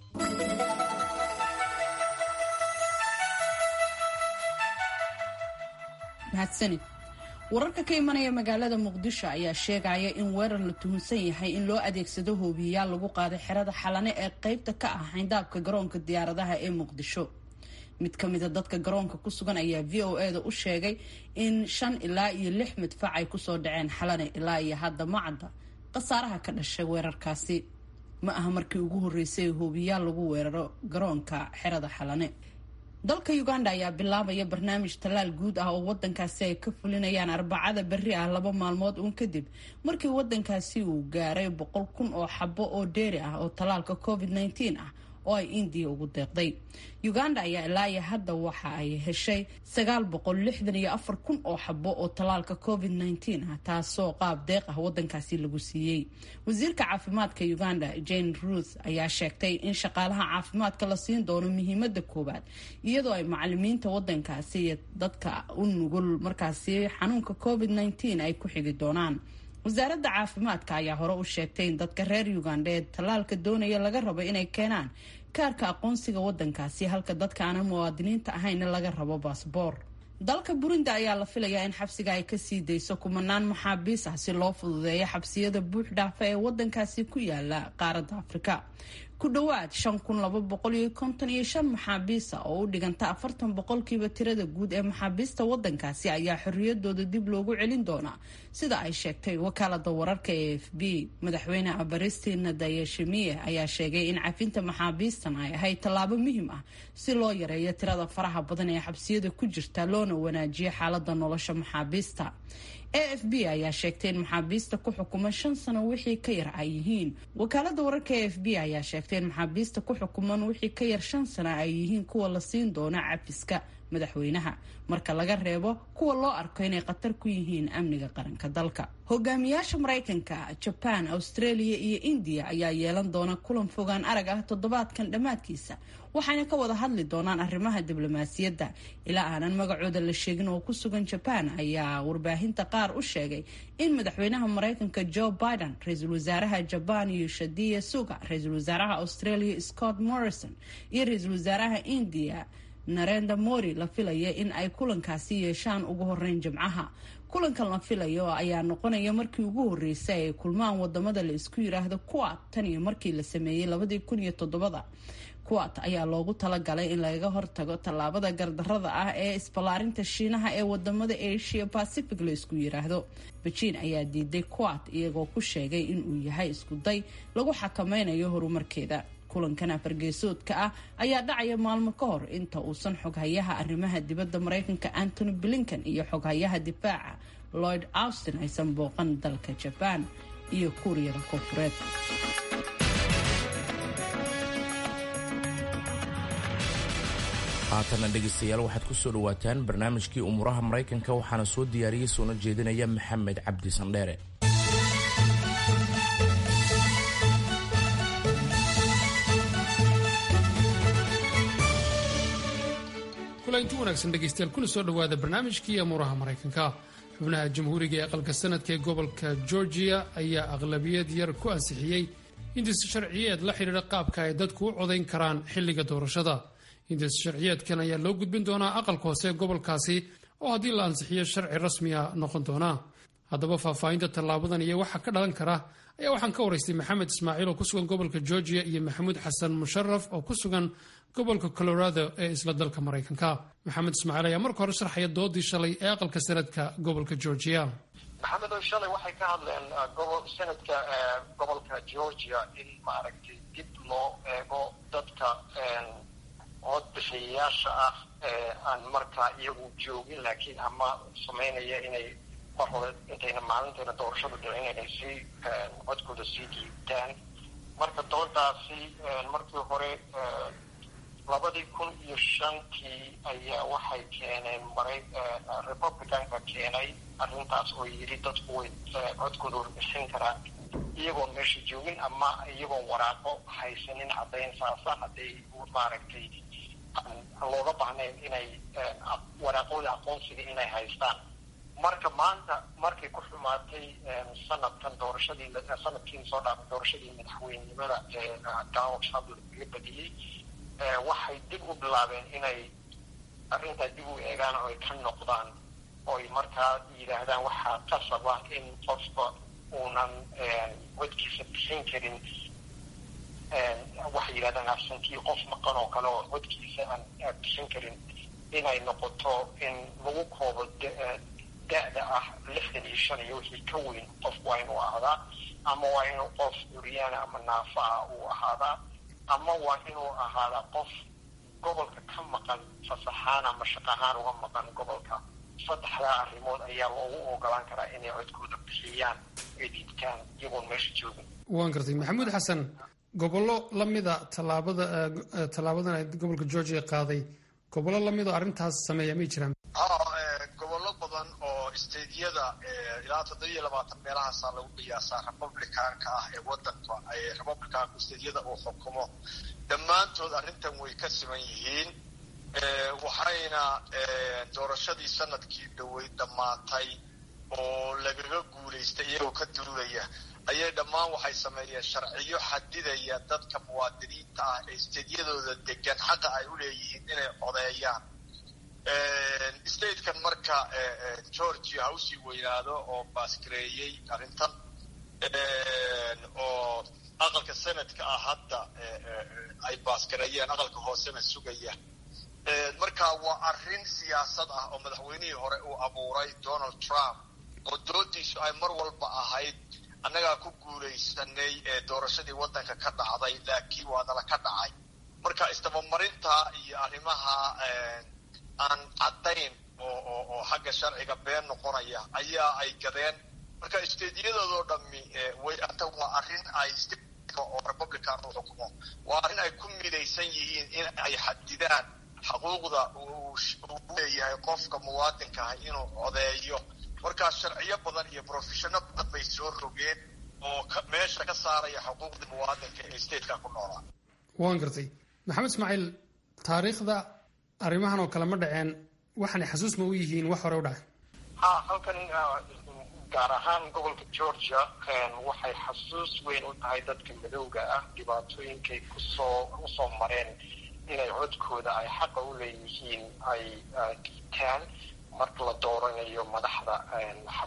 mahadsanid wararka ka imanaya magaalada muqdisho ayaa sheegaya in weerar la tuhunsan yahay in loo adeegsado hoobiyayaal lagu qaaday xerada xalane ee qaybta ka ah xayndaabka garoonka diyaaradaha ee muqdisho mid ka mida dadka garoonka ku sugan ayaa v o e da u sheegay in shan ilaa iyo lix midfac ay kusoo dhaceen xalane ilaa iyo hadda macadda khasaaraha ka dhashay weerarkaasi ma aha markii ugu horreysay hoobiyaal lagu weeraro garoonka xerada xalane dalka uganda ayaa bilaabaya barnaamij tallaal guud ah oo wadankaasi ay ka fulinayaan arbacada berri ah laba maalmood uun kadib markii wadankaasi uu gaaray boqol kun oo xabo oo dheeri ah oo tallaalka covid nteen ah oo ay indiya ugu deeqday uganda ayaa ilaa iyo hadda waxa ay heshay sagaal boqol lixdan iyo afar kun oo xabo oo tallaalka covid nteen ah taasoo qaab deeq ah wadankaasi lagu siiyey wasiirka caafimaadka uganda jane ruth ayaa sheegtay in shaqaalaha caafimaadka la siin doono muhiimada koowaad iyadoo ay macalimiinta wadankaasi iyo dadka u nugul markaasi xanuunka covid nteen ay ku xigi doonaan wasaaradda caafimaadka ayaa hore u sheegtay in dadka reer uganda ee tallaalka doonaya laga rabo inay keenaan kaarka aqoonsiga wadankaasi halka dadka aanan muwaadiniinta ahayna laga rabo baasboor dalka burundi ayaa la filayaa in xabsiga ay kasii dayso kumanaan maxaabiis ah si loo fududeeyo xabsiyada buux dhaafa ee wadankaasi ku yaala qaaradda afrika ku dhowaad shan kun laba boqol iyo konton iyo shan maxaabiisa oo u dhiganta afartan boqolkiiba tirada guud ee maxaabiista wadankaasi ayaa xorriyadooda dib loogu celin doonaa sida ay sheegtay wakaalada wararka ee f b madaxweyne abaristina dayashimiye ayaa sheegay in cafinta maxaabiistan ay ahayd tallaabo muhiim ah si loo yareeyo tirada faraha badan ee xabsiyada ku jirta loona wanaajiyo xaalada nolosha maxaabiista a f b ayaa sheegtay in maxaabiista ku xukuman shan sano wixii ka yar ay yihiin wakaalada wararka a f b ayaa sheegtay in maxaabiista ku xukuman wixii ka yar shan sano ay yihiin kuwa la siin doono cafiska madaxweynaha marka laga reebo kuwa loo arko inay khatar ku yihiin amniga qaranka dalka hogaamiyaasha maraykanka jaban australia iyo indiya ayaa yeelan doona kulan fogaan arag ah toddobaadkan dhammaadkiisa waxayna ka wada hadli doonaan arrimaha diblomaasiyadda ilaa aanan magacooda la sheegin oo ku sugan jaban ayaa warbaahinta qaar u sheegay in madaxweynaha maraykanka joe biden ra-iisul wasaaraha jaban yoshadiya suga ra-iisul wasaaraha australia scott morrison iyo ra-iisul wasaaraha indiya narenda mori la filaya in ay kulankaasi yeeshaan ugu horeyn jimcaha kulankan la filayo ayaa noqonaya markii ugu horeysay ay kulmaan wadamada la isku yiraahdo kuwa tan iyo markii la sameeyey labadii kun iyo todobada kuwaat ayaa loogu talagalay in lagaga hortago tallaabada gardarada ah ee isballaarinta shiinaha ee wadamada asia pacific la isku yiraahdo bejiin ayaa diiday kuwaat iyagoo ku sheegay inuu yahay iskuday lagu xakameynayo horumarkeeda kulankan afargeesoodka ah ayaa dhacaya maalmo ka hor inta uusan xoghayaha arrimaha dibadda maraykanka antony blinken iyo xoghayaha difaaca lloyd austin aysan booqan dalka jabaan iyo kuuriyada koonfureed haatana dhegaystayaal waxaad ku soo dhawaataan barnaamijkii umuuraha maraykanka waxaana soo diyaariyey soona jeedinaya maxamed cabdi sandheere kulanti wanaagsan dhegaystayaal kuna soo dhowaada barnaamijkii amuuraha maraykanka xubnaha jamhuuriga ee aqalka sanadka ee gobolka georgia ayaa aqlabiyad yar ku ansixiyey hindis sharciyeed la xidhiidha qaabka ay dadku u codayn karaan xilliga doorashada hindis sharciyeedkan ayaa loo gudbin doonaa aqalka hoose ee gobolkaasi oo haddii la ansixiyo sharci rasmiya noqon doona haddaba faahfaahinta tallaabadan iyo waxa ka dhalan kara ayaa waxaan ka waraystay maxamed ismaaciil oo ku sugan gobolka georgia iyo maxamuud xasan musharaf oo ku sugan gobolka colorado ee isla dalka maraykanka maxamed ismaaciil ayaa marka hore sharxaya doodii shalay ee aqalka sanadka gobolka georgia maxamed oo shalay waxay ka hadleen sanadka gobolka georgia in maaragtay dib loo eego dadka codbixiyayaasha ah ee aan markaa iyagu joogin laakiin ama samaynaya inay mar hore intayna maalintayna doorashada dhicin inay sii codkooda sii dhiibtaan marka doodaasi markii hore labadii kun iyo shantii ayaa waxay keeneen maray republicanka keenay arrintaas oo yidhi dadku way codkooda warbixin karaan iyagoon meesha joogin ama iyagoon waraaqo haysanin caddayn saasa hadday maaragtay looga baahnayn inay waraaqooda aqoonsiga inay haystaan marka maanta markay ku xumaatay sanadkan doorashadii sanadkii soo dhaafay doorashadii madaxweynenimada ee donald trump laga badiyey waxay dib u bilaabeen inay arrintaa dib u eegaan oo ay ka noqdaan ooy markaa yidhaahdaan waxaa qasaba in qofka uunan codkiisa bixin karin waxay yidhahdaan absankii qof maqan oo kale oo codkiisa aan bixin karin inay noqoto in lagu koobo da-da ah lixdan iyo shan iyo wixii ka weyn qofku waa inuu ahdaa ama waa inuu qof curyaana ama naafa ah uu ahaadaa ama waa inuu ahaadaa qof gobolka ka maqan fasaxaan ama shaqahaan uga maqan gobolka saddexdaa arrimood ayaa loogu ogolaan karaa inay codkooda bixiyaan ay dhiibtaan iyagoon meesha joogin waan gartay maxamuud xasan gobollo lamida tallaabada tallaabadan ay gobolka georgia qaaday gobollo lamid oo arrintaas sameeya may jiraan gobollo badan oo stadiyada ilaa toddobiyo labaatan meelahaasaa lagu qiyaasaa republicanka ah ee wadanka republicanku stadiyada uu xukumo dhammaantood arrintan way ka siman yihiin waxayna doorashadii sanadkii dhaweyd dhammaatay oo lagaga guulaystay iyagoo ka durugaya ayay dhammaan waxay sameeyeen sharciyo xadidaya dadka muwaadiniinta ah ee stadiyadooda degan xaqa ay u leeyihiin inay codeeyaan statekan marka georgia ha usii weynaado oo baasgareeyey arrintan oo aqalka sanadka ah hadda ay baasgareeyeen aqalka hoosena sugaya marka waa arrin siyaasad ah oo madaxweynihii hore uu abuuray donald trump oo doodiisu ay mar walba ahayd annagaa ku guulaysanay doorashadii waddanka ka dhacday laakiin waa nala ka dhacay marka isdabamarinta iyo arrimaha aan caddayn oo oo oo xagga sharciga been noqonaya ayaa ay gadeen marka stediyadoodo dhami way ata waa arrin ay oo republican u xukumo waa arrin ay ku midaysan yihiin in ay xadidaan xuquuqda uu leeyahay qofka muwaadinka ah inuu codeeyo markaa sharciyo badan iyo profeshono badan bay soo rogeen oo meesha ka saaraya xuquuqda muwaadinka ee stateka ku noolaa waan gartay maxamed ismaaciil taariikhda arrimahan oo kale ma dhaceen waxaanay xasuus ma u yihiin wax hore u dhacay ha halkan gaar ahaan gobolka georgia waxay xasuus weyn u tahay dadka madowga ah dhibaatooyinkay kusoo usoo mareen inay codkooda ay xaqa u leeyihiin ay dhiibtaan marka la dooranayo madaxda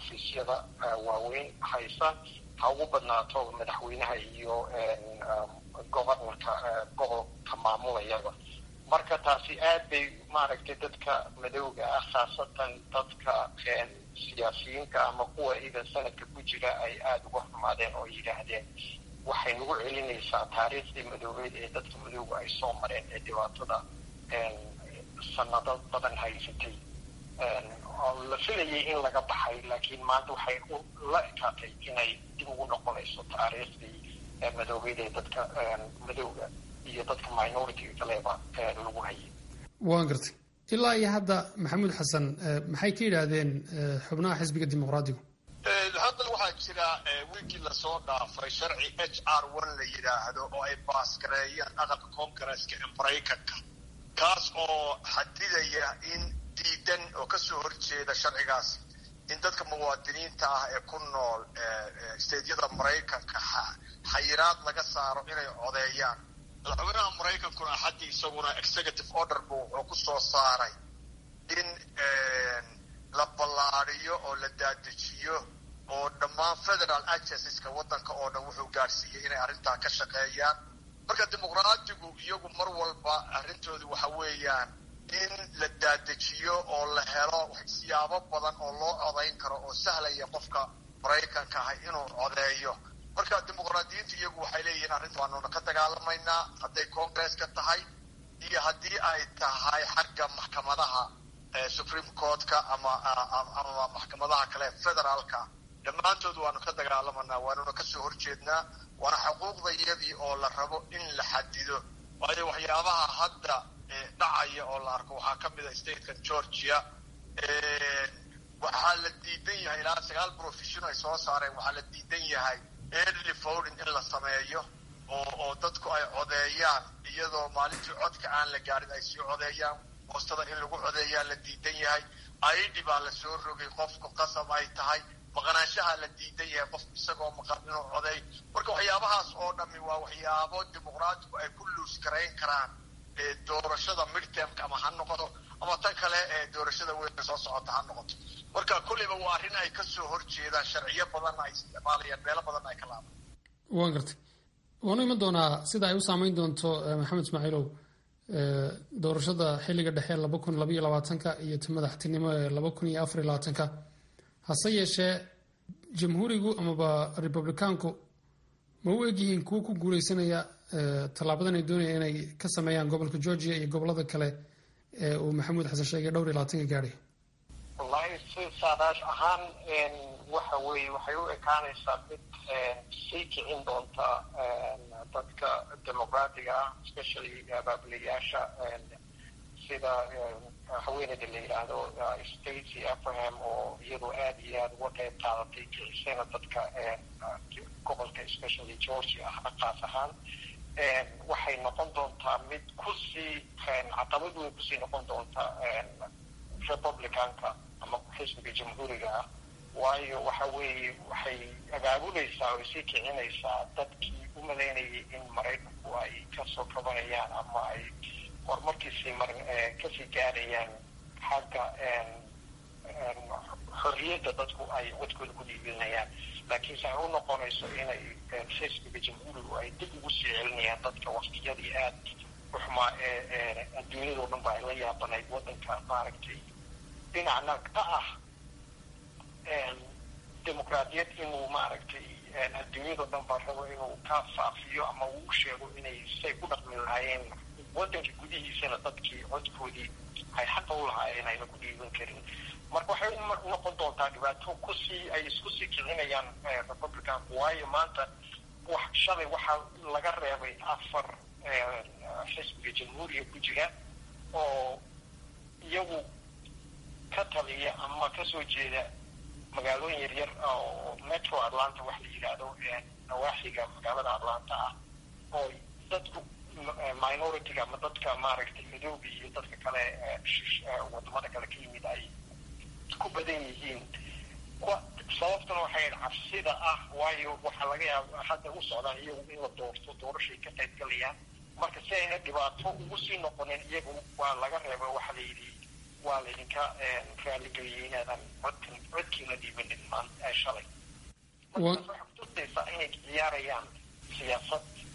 xafiisyada waaweyn haysa ha ugu badnaato madaxweynaha iyo gobornarka gobolka maamulayaba marka taasi aad bay maaragtay dadka madowga ah khaasatan dadka siyaasiyiinta ama kuwa idan sanadka ku jira ay aada uga xumaadeen oo yidhaahdeen waxay nagu celinaysaa taariikhdii madoobeed ee dadka madowga ay soo mareen ee dhibaatada sanado badan haysatay oo la filayay in laga baxay laakiin maanta waxay la ekaatay inay dib ugu noqonayso taariikhdii madoobeed ee dadka madowga iyo dadka minoritiga kaleba lagu hayay waan gartay ilaa iyo hadda maxamuud xasan maxay ka yidhaahdeen xubnaha xisbiga dimuqraadigu hadda waxaa jira wiigii lasoo dhaafay sharci h r one la yidhaahdo oo ay baasgareeyeen aqalka congaresska ee maraykanka kaas oo xadidaya in diidan oo kasoo horjeeda sharcigaasi in dadka muwaadiniinta ah ee ku nool steedyada maraykanka xayiraad laga saaro inay codeeyaan madaxweynaha maraykankuna axaddii isaguna executive order bu wuxuu ku soo saaray in la ballaadiyo oo la daadejiyo oo dhammaan federal agenceska waddanka oo dhan wuxuu gaadhsiiyey inay arrintaa ka shaqeeyaan marka dimuqraadigu iyagu mar walba arrintoodu waxa weeyaan in la daadejiyo oo la helo siyaabo badan oo loo codayn karo oo sahlaya qofka maraykanka ah inuu codeeyo marka dimuqraadiyiintu iyagu waxay leeyihiin arrinta waanuna ka dagaalamaynaa hadday congresska tahay iyo haddii ay tahay xagga maxkamadaha supreme courtka ama ama maxkamadaha kale federaalka dhammaantood waanu ka dagaalamanaa waanuna kasoo horjeednaa waana xuquuqdayadii oo la rabo in la xadido waayo waxyaabaha hadda dhacaya oo la arko waxaa ka mid a statekan georgia waxaa la diidan yahay ilaa sagaal profession ay soo saareen waxaa la diidan yahay early voting in la sameeyo oo oo dadku ay codeeyaan iyadoo maalintii codka aan la gaadhin ay sii codeeyaan boostada in lagu codeeyaa la diidan yahay aidi baa la soo rogay qofku qasab ay tahay maqnaanshaha la diidan yahay qofku isagoo maqan inuu codeey marka waxyaabahaas oo dhami waa waxyaabo dimuqraatigu ay ku luus garayn karaan doorashada midtermka ama ha noqoto ama tan kale ee doorashada weyn soo socota ha noqoto marka kulliba waa arrin ay kasoo horjeedaan sharciyo badanna ay isticmaalayaan meelo badanna ay ka laaban waan gartay waanu iman doonaa sida ay u saameyn doonto maxamed ismaaciilow doorashada xilliga dhexe laba kun labaiyo labaatanka iyo ta madaxtinimo ee laba kun iyo afariyo labaatanka hase yeeshee jamhuurigu amaba republicaanku ma u egyihiin kuwa ku guuleysanaya tallaabadan ay doonayaan inay ka sameeyaan gobolka georgia iyo gobolada kale ee uu maxamuud xasan sheegay dhowr iyo labaatanka gaadhay wallahi si saadaash ahaan waxa weeye waxay u ekaanaysaa mid sii kicin doonta dadka dimuqraatiga ah especially abaabuliyaasha sida haweeneyda la yidhaahdo stacy abraham oo iyadoo aada iyo aada uga qeyb qaadatay kicisayna dadka gobolka especially georgia ah qaas ahaan waxay noqon doontaa mid kusii caqabad weyn kusii noqon doonta republicanka ama xisbiga jamhuuriga ah waayo waxa weeye waxay abaabulaysaa oo sii kicinaysaa dadkii u malaynayay in maraykanku ay kasoo kabanayaan ama ay horumarkiisii mar kasii gaarayaan xagga xorriyadda dadku ay wadkooda ku dhiibinayaan laakiinse ay u noqonayso inay xisbiga jamhuurigu ay dib ugu sii celinayaan dadka waktiyadii aad u xumaa ee adduunyadao dhan ba ay la yaabanayd waddanka maaragtay dhinacna ka ah dimuqraadiyad inuu maaragtay adduunyadao dhan ba rabo inuu ka faafiyo ama uu sheego inay say ku dhaqmi lahaayeen waddanka gudihiisana dadkii codkoodii ay xaqa u lahaayeen ayna ku dhiiban karin marka waxay unoqon doontaa dhibaato kusii ay isku sii kicinayaan republicanku waayo maanta wax shalay waxaa laga reebay afar xisbiga jamhuuriga ku jira oo iyagu ka taliya ama kasoo jeeda magaalooyin yaryar oo metro atlanta wax la yidhaahdo nawaaxiga magaalada atlanta ah oo dadku minority-ga ama dadka maaragtay madooga iyo dadka kale wadamada kale ka yimid ay ku badan yihiin sababtuna waxay cabsida ah waayo waxaa laga yaaba hadda u socdaan iyagu in la doorto doorashay ka qayb galayaan marka si ayna dhibaato ugu sii noqonin iyagu waa laga reeba waxaa la yidhi waa laydinka raaligeliyay inaadan codkan codkiina dhiibanin shalay markaas waxay kutusaysaa inay ciyaarayaan siyaasad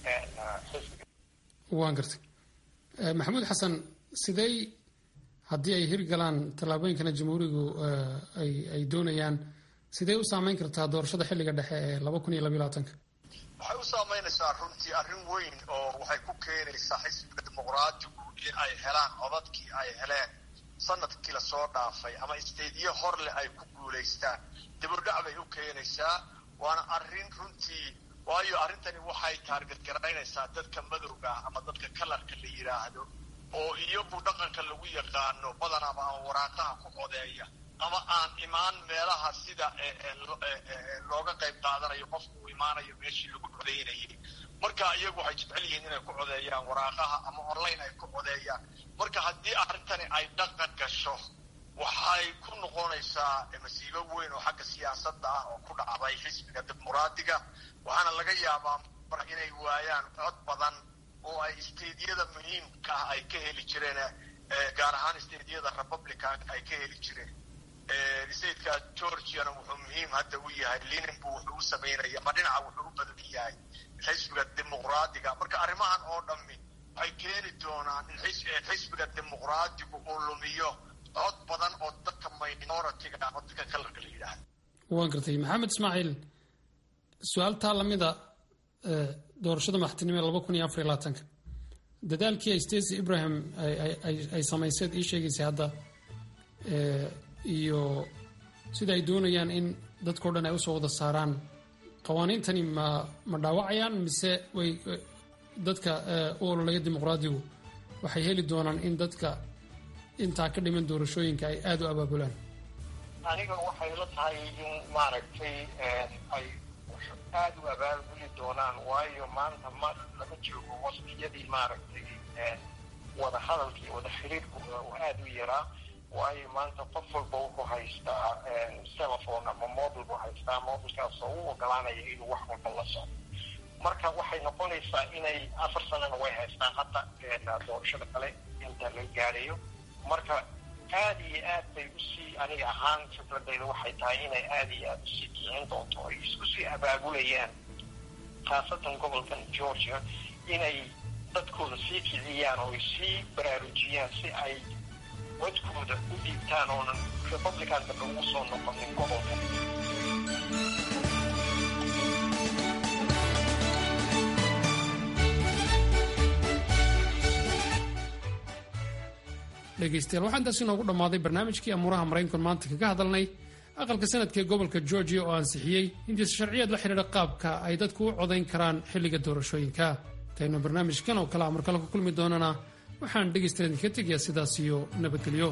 xisbiga waan gartay maxamuud xasan sidey haddii ay hirgalaan tallaabooyinkana jamhuurigu ay doonayaan sidee u saameyn kartaa doorashada xilliga dhexe ee laba kun iyo labaiyo labaatanka waxay u saamaynaysaa runtii arrin weyn oo waxay ku keenaysaa xisbiga dimuqraatigu in ay helaan codadkii ay heleen sanadkii lasoo dhaafay ama isteedyo horleh ay ku guulaystaan dibudhac bay u keenaysaa waana arrin runtii waayo arrintani waxay taarget garaynaysaa dadka madowga ah ama dadka kalarka la yidhaahdo oo iyagu dhaqanka lagu yaqaano badanaba aan waraaqaha ku codeeya ama aan imaan meelaha sida looga qayb qaadanayo qofku uu imaanayo meeshii lagu codeynayay marka iyagu waxay jecel yihiin inay ku codeeyaan waraaqaha ama online ay ku codeeyaan marka haddii arrintani ay dhaqan gasho waxay ku noqonaysaa masiibo weyn oo xagga siyaasadda ah oo ku dhacday xisbiga dimuqraadiga waxaana laga yaabaa mar inay waayaan cod badan oo ay isteedyada muhiimka ah ay ka heli jireen gaar ahaan isteedyada republican ay ka heli jireen stateka georgiana wuxuu muhiim hadda u yahay lininku wuxuu u samaynaya ma dhinaca wuxuu u badan yahay xisbiga dimuqraadiga marka arrimahan oo dhammi waxay keeni doonaan in xisbiga dimuqraadigu uu lumiyo cod badan oo dadka minoritiga ama dadka kalarka la yidhaahdo waan gartay maxamed ismaaciil su-aaltaa lamida doorashada madaxtinimo ee laba kun iyo afar iyo labaatanka dadaalkii ay stacy ibrahim ay samayseed ii sheegaysay hadda iyo sida ay doonayaan in dadkao dhan ay usoo wada saaraan qawaaniintani ma ma dhaawacayaan mise way dadka u ololeya dimuqraadigu waxay heli doonaan in dadka intaa ka dhiman doorashooyinka ay aada u abaabulaan aniga waxay la tahay in maaragtay ay aada u abaabuli doonaan waayo maanta ma lama joogo waqtiyadii maaragtay wada hadalkii wada xiriirku aada u yaraa waayo maanta qof walba wuxuu haystaa telephone ama mobile buu haystaa mobilkaas oo u ogolaanaya inuu wax walba la socdo marka waxay noqonaysaa inay afar sanana way haystaan hadda doorashada kale inta la gaadhayo marka aada iyo aad bay usii aniga ahaan fikradayda waxay tahay inay aada iyo aada usii kicin doonto ay isku sii abaabulayaan khaasatan gobolkan georgia inay dadkooda sii kiciyaan oo ay sii baraarujiyaan si ay codkooda u dhiibtaan oonan republican dambe ugu soo noqonin gobolka dhegaystayaal waxaa intaas inoogu dhammaaday barnaamijkii amuuraha maraykanku maanta kaga hadalnay aqalka sanadka ee gobolka georgia oo ansixiyey hindiisa sharciyeed la xidhiidha qaabka ay dadku u codayn karaan xilliga doorashooyinka intaynu barnaamijkan oo kale a markale ku kulmi doonana waxaan dhegaystayaal idinka tegayaa sidaas iyo nabadgelyo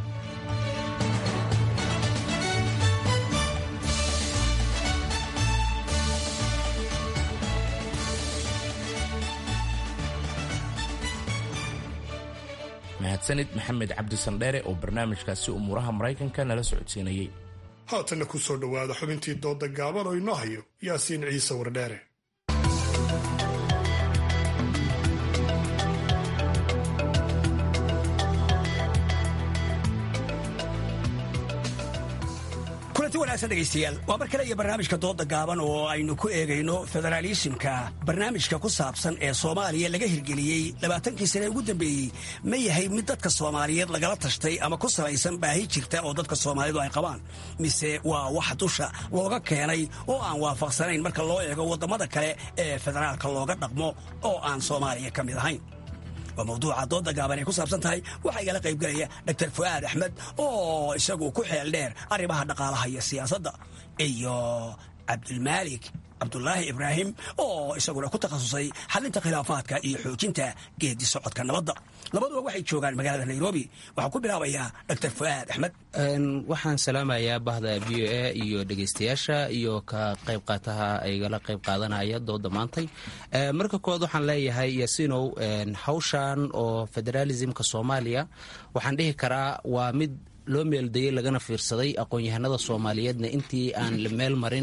mahadsanid maxamed cabdi sandheere oo barnaamijkaasi umuuraha maraykanka nala socodsiinayey haatanna ku soo dhowaada xubintii dooda gaaban oo inoo hayo yaasiin ciise wardheere kulanti wanaagsan dhegaystayaal waa mar kale iyo barnaamijka dooda gaaban oo aynu ku eegayno federaalisimka barnaamijka ku saabsan ee soomaaliya laga hirgeliyey labaatankii sane ugu dambeeyey ma yahay mid dadka soomaaliyeed lagala tashtay ama ku salaysan baahi jirta oo dadka soomaalidu ay qabaan mise waa wax dusha looga keenay oo aan waafaqsanayn marka loo eego waddamada kale ee federaalka looga dhaqmo oo aan soomaaliya ka mid ahayn waa mawduuca dooda gaaban ay ku saabsan tahay waxaa igala qaybgelaya dr fu'aad axmed oo isagu ku xeel dheer arrimaha dhaqaalaha iyo siyaasadda iyo cabdulmaalik cabdulaahi ibraahim oo isaguna ku takhasusay xalinta khilaafaadka iyo xoojinta geedi socodka nabadda labaduba waxay joogaan magaalada nairobi waxaan ku bilaabayaa dr fu'aad axmed waxaan salaamayaa bahda v o a iyo dhegaystayaasha iyo ka qayb qaataha igala qayb qaadanaya dooda maantay marka koowaad waxaan leeyahay yasinow hawshan oo federaalismka soomaaliya waxaan dhihi karaa waa mid loo meeldayey lagana fiirsaday aqoon-yahanada soomaaliyeedna intii aan la meel marin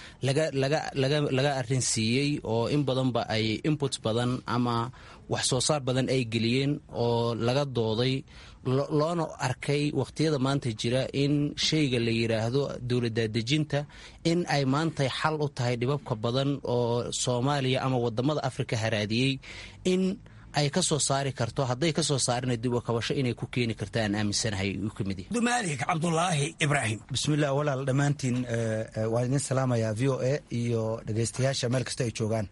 laga arrin siiyey oo in badanba ay input badan ama wax soo saar badan ay geliyeen oo laga dooday loona arkay wakhtiyada maanta jira in shayga la yidhaahdo dowladdaadejinta in ay maantay xal u tahay dhibabka badan oo soomaaliya ama wadamada afrika haraadiyey in ay ka soo saari karto hadday ka soo saarina dib u kabasho inay ku keeni karto aan aaminsanahay uu ka mid yahay dumaalik cabdulaahi ibraahim bismillah walaal dhammaantiin waan idin salaamayaa v o a iyo dhegaystayaasha meel kasta ay joogaan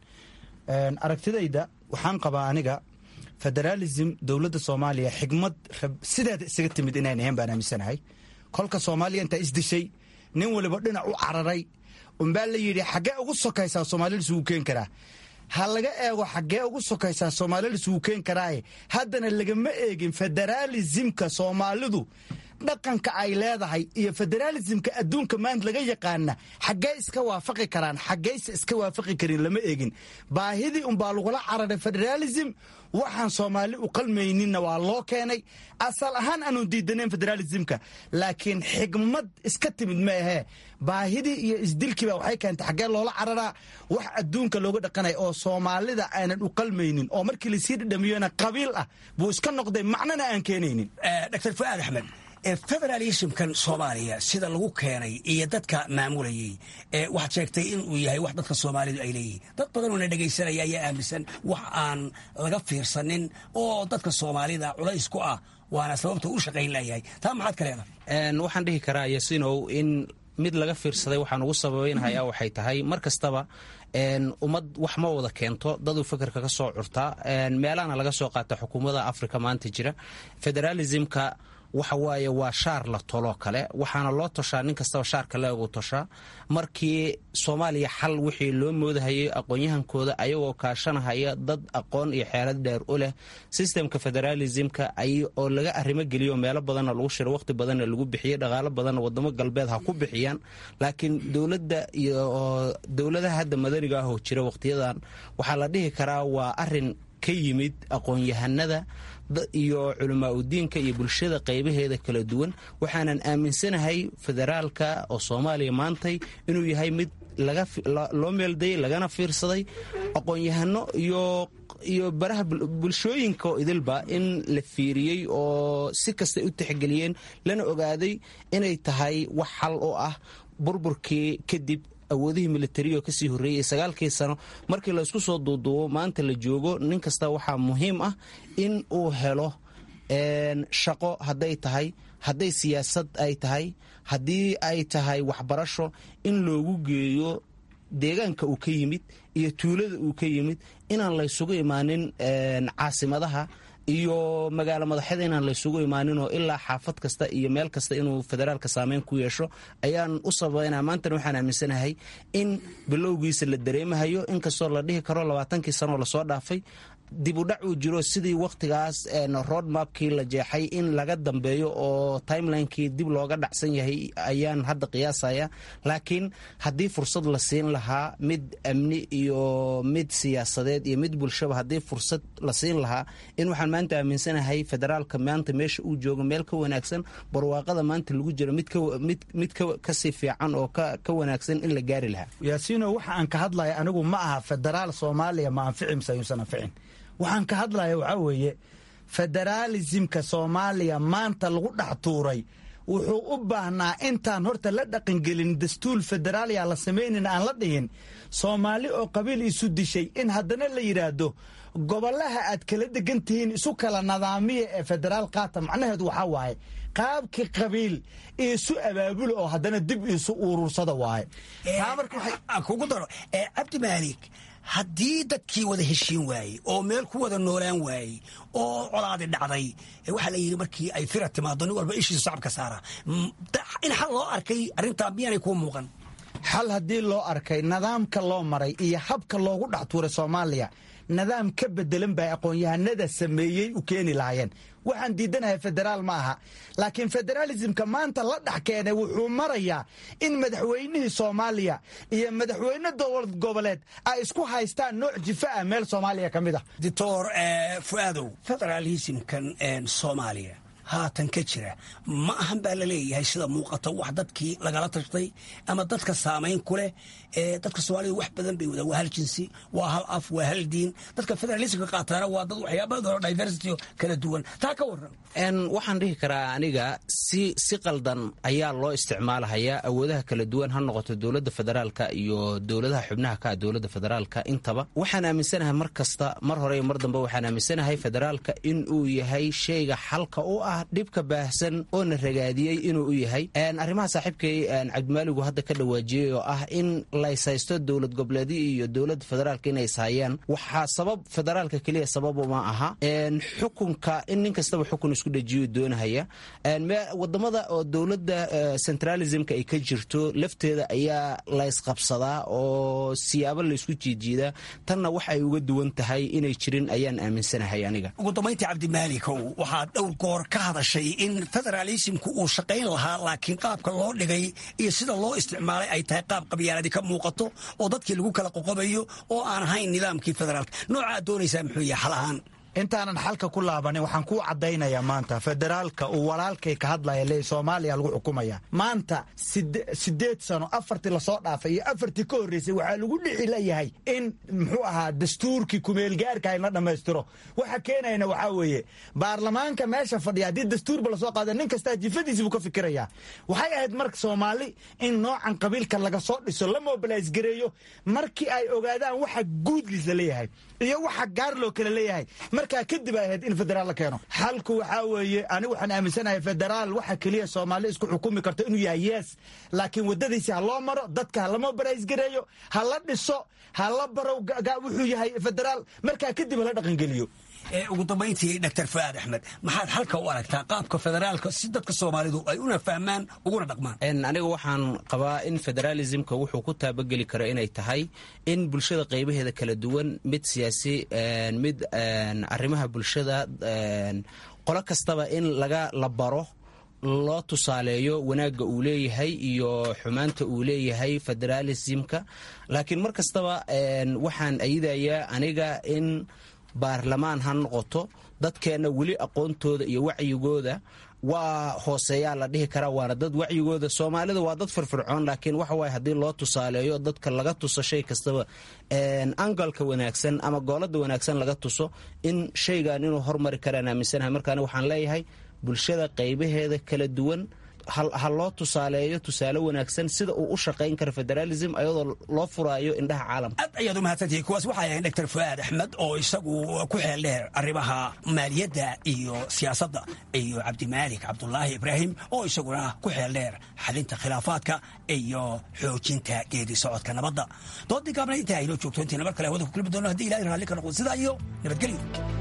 aragtidayda waxaan qabaa aniga federaalism dowladda soomaaliya xigmad sideeda isaga timid inayn ahayn baan aaminsanahay kolka soomaaliya intaa isdishay nin waliba dhinac u cararay unbaa la yidhi xaggee ugu sokaysaa soomaalida isugu keen karaa ha laga eego xaggee ugu sokaysaa soomaalida isugu keen karaaye haddana lagama eegin federaalisimka soomaalidu dhaqanka ay leedahay iyo federaalisimka adduunka maanta laga yaqaana xaggee iska waafaqi karaan xaggeyse iska waafaqi karin lama eegin baahidii unbaa lagula cararay federaalism waxaan soomaali u qalmayninna waa loo keenay asal ahaan aanu diidanayn federaalismka laakiin xigmad iska timid ma ahee baahidii iyo isdilkiiba waxay keentay xaggee loola cararaa wax adduunka looga dhaqanaya oo soomaalida aanan u qalmaynin oo markii lasii dhadhamiyona qabiil ah buu iska noqday macnana aan keenaynin dr fuaad axmed federalismkan soomaaliya sida lagu keenay iyo dadka maamulayay waxaad sheegtay inuu yahay wax dadka soomaalidu ay leeyihin dad badanoo na dhegaysanaya ayaa aaminsan wax aan laga fiirsanin oo dadka soomaalida culays ku ah waana sababta u shaqayn layahay taa maxaad ka leedahay waxaan dhihi karaa yasinow in mid laga fiirsaday waxaan ugu sababeynhayaa waxay tahay mar kastaba ummad wax ma wada keento daduu fekerka ka soo curtaa meelahana laga soo qaata xukuumada afrika maanta jira federalismka waxa waaye waa shaar la toloo kale waxaana loo toshaa nin kastaba shaarka leegu toshaa markii soomaaliya xal wixii loo moodahayay aqoon-yahankooda ayagoo kaashanahaya dad aqoon iyo xeelad dheer u leh sistemka federaalismka oo laga arrimo geliyo meelo badanna lagu shiro waqti badanna lagu bixiyey dhaqaalo badanna wadamo galbeed ha ku bixiyaan laakiin dowladda iyo dowladaha hadda madaniga ah oo jira waqtiyadan waxaa la dhihi karaa waa arin ka yimid aqoon-yahanada iyo culamaa udiinka iyo bulshada qaybaheeda kala duwan waxaanan aaminsanahay federaalka oo soomaaliya maantay inuu yahay mid loo meeldayay lagana fiirsaday aqoon-yahano iyo baraha bulshooyinka oo idilba in la fiiriyey oo si kastay u tixgeliyeen lana ogaaday inay tahay wax xal oo ah burburkii kadib awoodihii militariga kasii horreeyey sagaalkii sano markii laysku soo duuduubo maanta la joogo nin kasta waxaa muhiim ah in uu helo shaqo hadday tahay hadday siyaasad ay tahay haddii ay tahay waxbarasho in loogu geeyo deegaanka uu ka yimid iyo tuulada uu ka yimid inaan laysugu imaanin caasimadaha iyo magaalo madaxyada inaan laysugu imaaninoo ilaa xaafad kasta iyo meel kasta inuu federaalka saameyn ku yeesho ayaan u sabaynaa maantana waxaan aaminsanahay in bilowgiisa la dareemahayo inkastoo la dhihi karo labaatankii sanoo lasoo dhaafay dib u dhac uu jiro sidii wakhtigaas road mapkii la jeexay in laga dambeeyo oo timelinekii dib looga dhacsan yahay ayaan hadda qiyaasaya laakiin haddii fursad la siin lahaa mid amni iyo mid siyaasadeed iyo mid bulshaba haddii fursad la siin lahaa in waxaan maanta aaminsanahay federaalka maanta meesha uu joogo meel ka wanaagsan barwaaqada maanta lagu jiro mid kasii fiican oo ka wanaagsan in la gaari lahaa yaasiino waxa aan ka hadlaya anigu ma aha federaal soomaaliya ma anfici mise ayuusan anficin waxaan ka hadlaya waxaa weeye federaalisimka soomaaliya maanta lagu dhex tuuray wuxuu u baahnaa intaan horta la dhaqangelin dastuur federaaliya la samaynin aan la dhihin soomaali oo qabiil isu dishay in haddana la yidhaahdo gobolaha aad kala degan tihiin isu kala nadaamiya ee federaal qaata macnaheedu waxaa waaye qaabkii qabiil isu abaabula oo haddana dib isu urursada waaye kugu daro cabdi maalik haddii dadkii wada heshiin waayey oo meel ku wada noolaan waayey oo colaadi dhacday waxaa la yidhi markii ay fira timaado nin walba ishiisu sacabka saara in xal loo arkay arrintaa miyaanay kuu muuqan xal haddii loo arkay nidaamka loo maray iyo habka loogu dhex tuuray soomaaliya nidaam ka bedelan bay aqoon-yahanada sameeyey u keeni lahaayeen waxaan diidanahay federaal ma aha laakiin federaalismka maanta la dhex keenay wuxuu marayaa in madaxweynihii soomaaliya iyo madaxweyne dowlad goboleed ay isku haystaan nooc jifa ah meel soomaaliya ka mid ah doctor fuaadow federalismkan soomaaliya haatan ka jira ma ahan baa la leeyahay sida muuqata wax dadkii lagala tashtay ama dadka saamayn ku leh ee dadka soomaalida wax badan bay wadaan waa hal jinsi waa hal af waa hal diin dadka federalismka qaataana waa dad waxyaabada diversity kala duwan taa ka waran waxaan dhihi karaa aniga si si qaldan ayaa loo isticmaalahayaa awoodaha kala duwan ha noqoto dowladda federaalka iyo dowladaha xubnaha ka dowladda federaalka intaba waxaan aaminsanahay mar kasta mar hore iyo mar dambe waxaan aaminsanahay federaalka in uu yahay shayga xalka u ah dhibka baahsan oo na ragaadiyey inuu u yahay arrimaha saaxiibkay cabdimaaligu hadda ka dhawaajiyey oo ah in laysaysto dowlad goboleedyo iyo dowladda federaalka inay ishayaan waxaa sabab federaalka keliya sabab uma aha xukunka in nin kastaba xukun isku dhajiyo doonahaya wadamada oo dowladda centralismka ay ka jirto lafteeda ayaa laysqabsadaa oo siyaabo laysku jiijiidaa tanna wax ay uga duwan tahay inay jirin ayaan aaminsanahay aniga ugu dambayntii cabdimaalikow waxaad dhowr goor ka hadashay in federalismku uu shaqayn lahaa laakiin qaabka loo dhigay iyo sida loo isticmaalay ay tahay qaab qabyaaladi ka muuqato oo dadkii lagu kala qoqobayo oo aan ahayn nidaamkii federaalka noocaad doonaysaa muxuu yahay xal ahaan intaanan xalka ku laabanin waxaan kuu caddaynayaa maanta federaalka uu walaalkay ka hadlaya le soomaaliya lagu xukumaya maanta siddeed sano afartii lasoo dhaafay iyo afartii ka horreysay waxaa lagu dhici layahay in muxuu ahaa dastuurkii kumeelgaarka in la dhammaystiro waxa keenayana waxaa weeye baarlamaanka meesha fadhiya haddii dastuurba lasoo qaada nin kastaa jifadiisi buu ka fikirayaa waxay ahayd marka soomaali in noocan qabiilka laga soo dhiso la mobilays gareeyo markii ay ogaadaan waxa guudliis la leeyahay iyo waxa gaar loo kale leeyahay markaa kadib ay ahayd in federaal la keeno xalku waxaa weeye anigu waxaan aaminsanahay federaal waxa keliya soomaali isku xukumi karto inuu yahay yes laakiin waddadiisi ha loo maro dadka ha la mobilays gareeyo ha la dhiso ha la baro wuxuu yahay federaal markaa kadib hala dhaqangeliyo ugu dambayntii dr fuaad axmed maxaad xalka u aragtaa qaabka federaalka si dadka soomaalidu ay una fahmaan uguna dhaqmaan aniga waxaan qabaa in federalismka wuxuu ku taabageli karo inay tahay in bulshada qaybaheeda kala duwan mid siyaasi mid arrimaha bulshada qolo kastaba in laga la baro loo tusaaleeyo wanaagga uu leeyahay iyo xumaanta uu leeyahay federalismka laakiin mar kastaba waxaan ayidayaa aniga in baarlamaan ha noqoto dadkeenna weli aqoontooda iyo wacyigooda waa hooseeyaa la dhihi karaa waana dad wacyigooda soomaalida waa dad firfircoon laakiin waxa waaye haddii loo tusaaleeyo dadka laga tuso shay kastaba angalka wanaagsan ama goolada wanaagsan laga tuso in shaygan inuu hormari karaan aaminsanahay markaani waxaan leeyahay bulshada qaybaheeda kala duwan ha loo tusaaleeyo tusaale wanaagsan sida uu u shaqayn karo federalism ayadoo loo furaayo indhaha caalamka aad ayaad u mahadsantihiin kuwaas waxay ahayn dr fuaad axmed oo isagu ku xeel dheer arrimaha maaliyadda iyo siyaasadda iyo cabdimaalik cabdulaahi ibraahim oo isaguna ku xeel dheer xalinta khilaafaadka iyo xoojinta geedi socodka nabadda doodii gaabna intaa aynoo joogto intiina mar kale hawada ku kulmi doono haddii ilahay raalli ka noqdo sidaa iyo nabadgelyo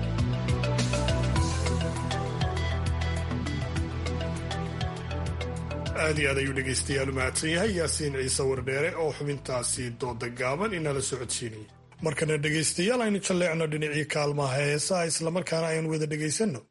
aad iyo aad ayuu dhegaystayaal u mahadsan yahay yaasiin ciise wardheere oo xubintaasi dooda gaaban inala socodsiinayay markana dhegaystayaal aynu jalleecno dhinacii kaalmaha heesaha islamarkaana aynu wada dhegaysanno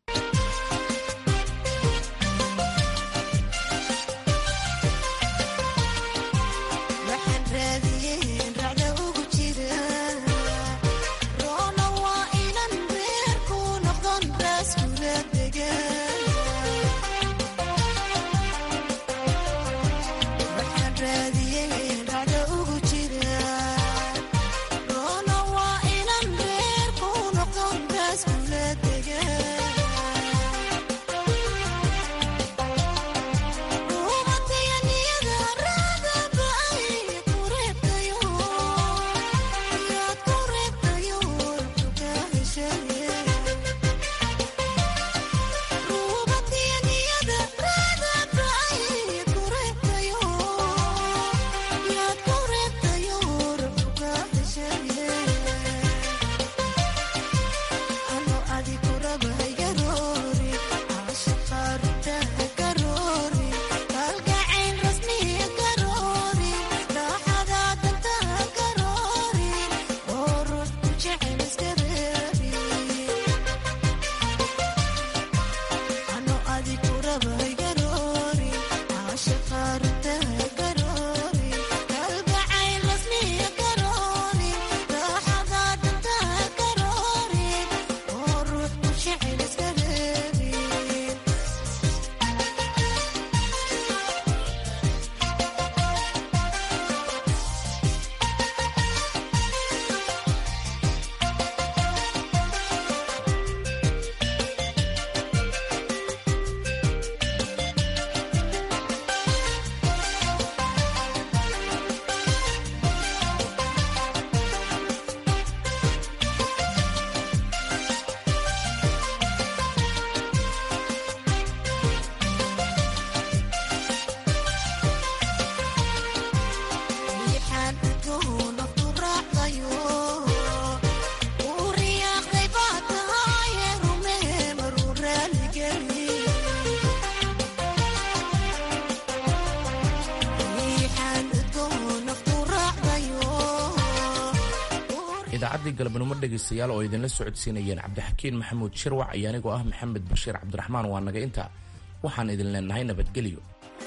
idaacaddii galabnimo dhegaystayaal oo idinla socodsiinayeen cabdixakiin maxamuud shirwac iyo anigoo ah maxamed bashiir cabdiraxmaan waa naga inta waxaan idin leenahay nabadgelyo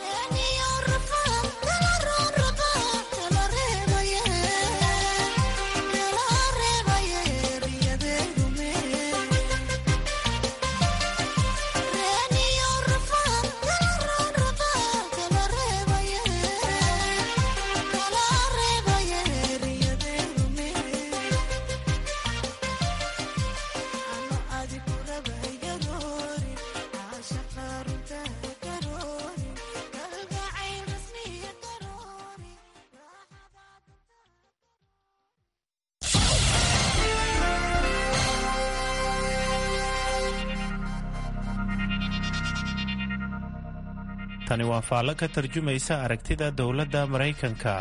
tani waa faallo ka tarjumaysa aragtida dowladda maraykanka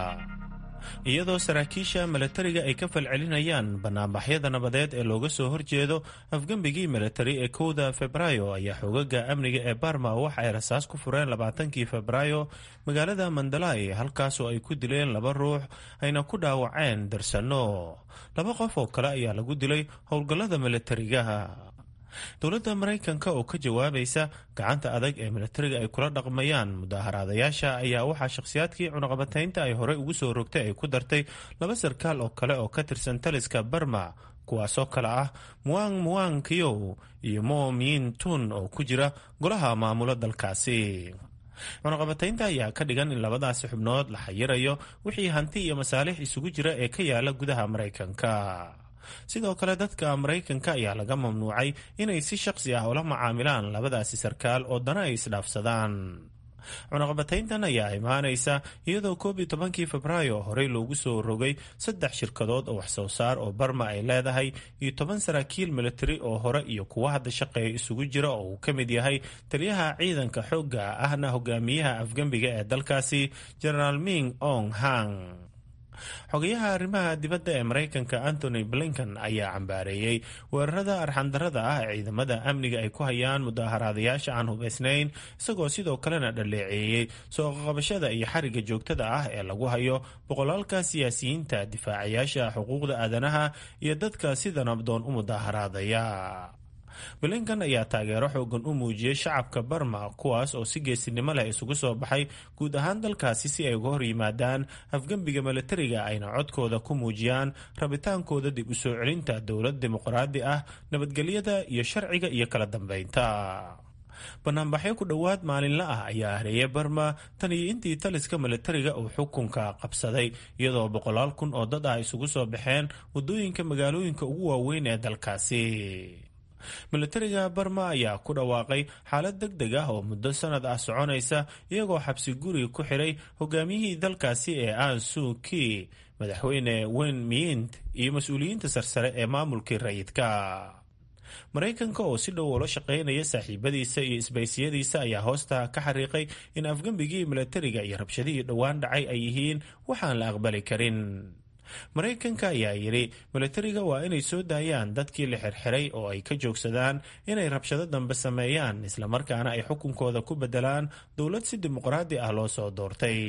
iyadoo saraakiisha milatariga ay ka falcelinayaan banaanbaxyada nabadeed ee looga soo horjeedo afgembigii militari ee kowda febraayo ayaa xoogaga amniga ee barma waxa ay rasaas ku fureen labaatankii febraayo magaalada mandalay halkaasoo ay ku dileen laba ruux ayna ku dhaawaceen darsano laba qof oo kale ayaa lagu dilay howlgallada militariga dowladda maraykanka oo ka jawaabaysa gacanta adag ee militariga ay kula dhaqmayaan mudaharaadayaasha ayaa waxaa shakhsiyaadkii cunaqabataynta ay horey ugu soo rogtay ay ku dartay laba sarkaal oo kale oo ka tirsan taliska barma kuwaasoo kale ah muang muang kiyow iyo mo miin tun oo ku jira golaha maamulo dalkaasi cunaqabataynta ayaa ka dhigan in labadaasi xubnood la xayirayo wixii hanti iyo masaalix isugu jira ee ka yaala gudaha maraykanka sidoo kale dadka maraykanka ayaa laga mamnuucay inay si shaqsi ah ula macaamilaan labadaasi sarkaal oo dana ay isdhaafsadaan cunaqabatayntan ayaa imaanaysa iyadoo koob iyo tobankii febraayo horey loogu soo rogay saddex shirkadood oo wax soo saar oo barma ay leedahay iyo toban saraakiil militari oo hore iyo kuwa hadda shaqeeya isugu jira oo uu ka mid yahay taliyaha ciidanka xoogga ahna hogaamiyaha afgembiga ee dalkaasi genaraal ming ong hang xogayaha arrimaha dibadda ee maraykanka antony blinken ayaa cambaareeyey weerarada arxandarada ah ee ciidamada amniga ay ku hayaan mudaharaadayaasha aan hubaysnayn isagoo sidoo kalena dhaleeceeyey soo qaqabashada iyo xariga joogtada ah ee lagu hayo boqolaalka siyaasiyiinta difaacayaasha xuquuqda aadanaha iyo dadka sida nabdoon u mudaharaadaya blinkan ayaa taageero xoogan u muujiyey shacabka barma kuwaas oo si geesinimo leh isugu soo baxay guud ahaan dalkaasi si ay uga hor yimaadaan afgembiga milatariga ayna codkooda ku muujiyaan rabitaankooda dib u soo celinta dowlad dimuqraadi ah nabadgelyada iyo sharciga iyo kala dambeynta banaanbaxyo ku dhowaad maalinla ah ayaa hareeyay barma tan iyo intii taliska milatariga uu xukunka qabsaday iyadoo boqolaal kun oo dad ah isugu soo baxeen wadooyinka magaalooyinka ugu waaweyn ee dalkaasi milatariga barma ayaa ku dhawaaqay xaalad deg deg ah oo muddo sanad ah soconaysa iyagoo xabsi guri ku xiray hogaamiyihii dalkaasi ee an suuki madaxweyne wen miint iyo mas-uuliyiinta sarsare ee maamulkii rayidka maraykanka oo si dhow ula shaqaynaya saaxiibadiisa iyo isbaysiyadiisa ayaa hoosta ka xariiqay in afgembigii milatariga iyo rabshadihii dhowaan dhacay ay yihiin waxaan la aqbali karin maraykanka ayaa yidhi milatariga waa inay soo daayaan dadkii la xirxiray oo ay ka joogsadaan inay rabshado dambe sameeyaan islamarkaana ay xukunkooda ku bedelaan dowlad si dimuqraadi ah loo soo doortay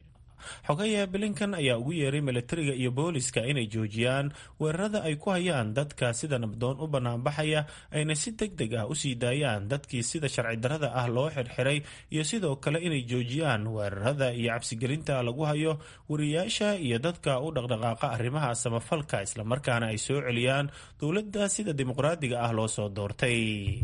xogaya blinkan ayaa ugu yeeray milatariga iyo booliska inay joojiyaan weerarada ay ku hayaan dadka sida nabdoon u banaanbaxaya ayna si deg deg ah usii daayaan dadkii sida sharci darada ah loo xirxiray iyo sidoo kale inay joojiyaan weerarada iyo cabsigelinta lagu hayo wariyaasha iyo dadka u dhaqdhaqaaqa arrimaha samafalka islamarkaana ay soo celiyaan dowladda sida dimuqraadiga ah loo soo doortay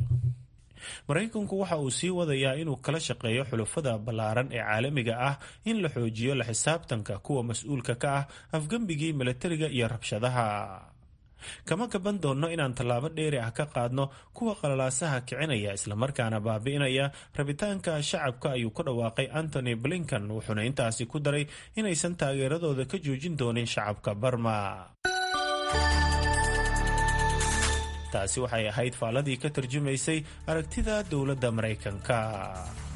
maraykanku waxa uu sii wadayaa inuu kala shaqeeyo xulufada ballaaran ee caalamiga ah in la xoojiyo la xisaabtanka kuwa mas-uulka ka ah afgembigii milatariga iyo rabshadaha kama gaban doonno inaan tallaabo dheeri ah ka qaadno kuwa qalalaasaha kicinaya islamarkaana baabi'inaya rabitaanka shacabka ayuu ku dhawaaqay antony blinkan wuxuuna intaasi ku daray inaysan taageeradooda ka joojin doonin shacabka barma taasi waxay ahayd faaladii ka tarjumaysay aragtida dowladda maraykanka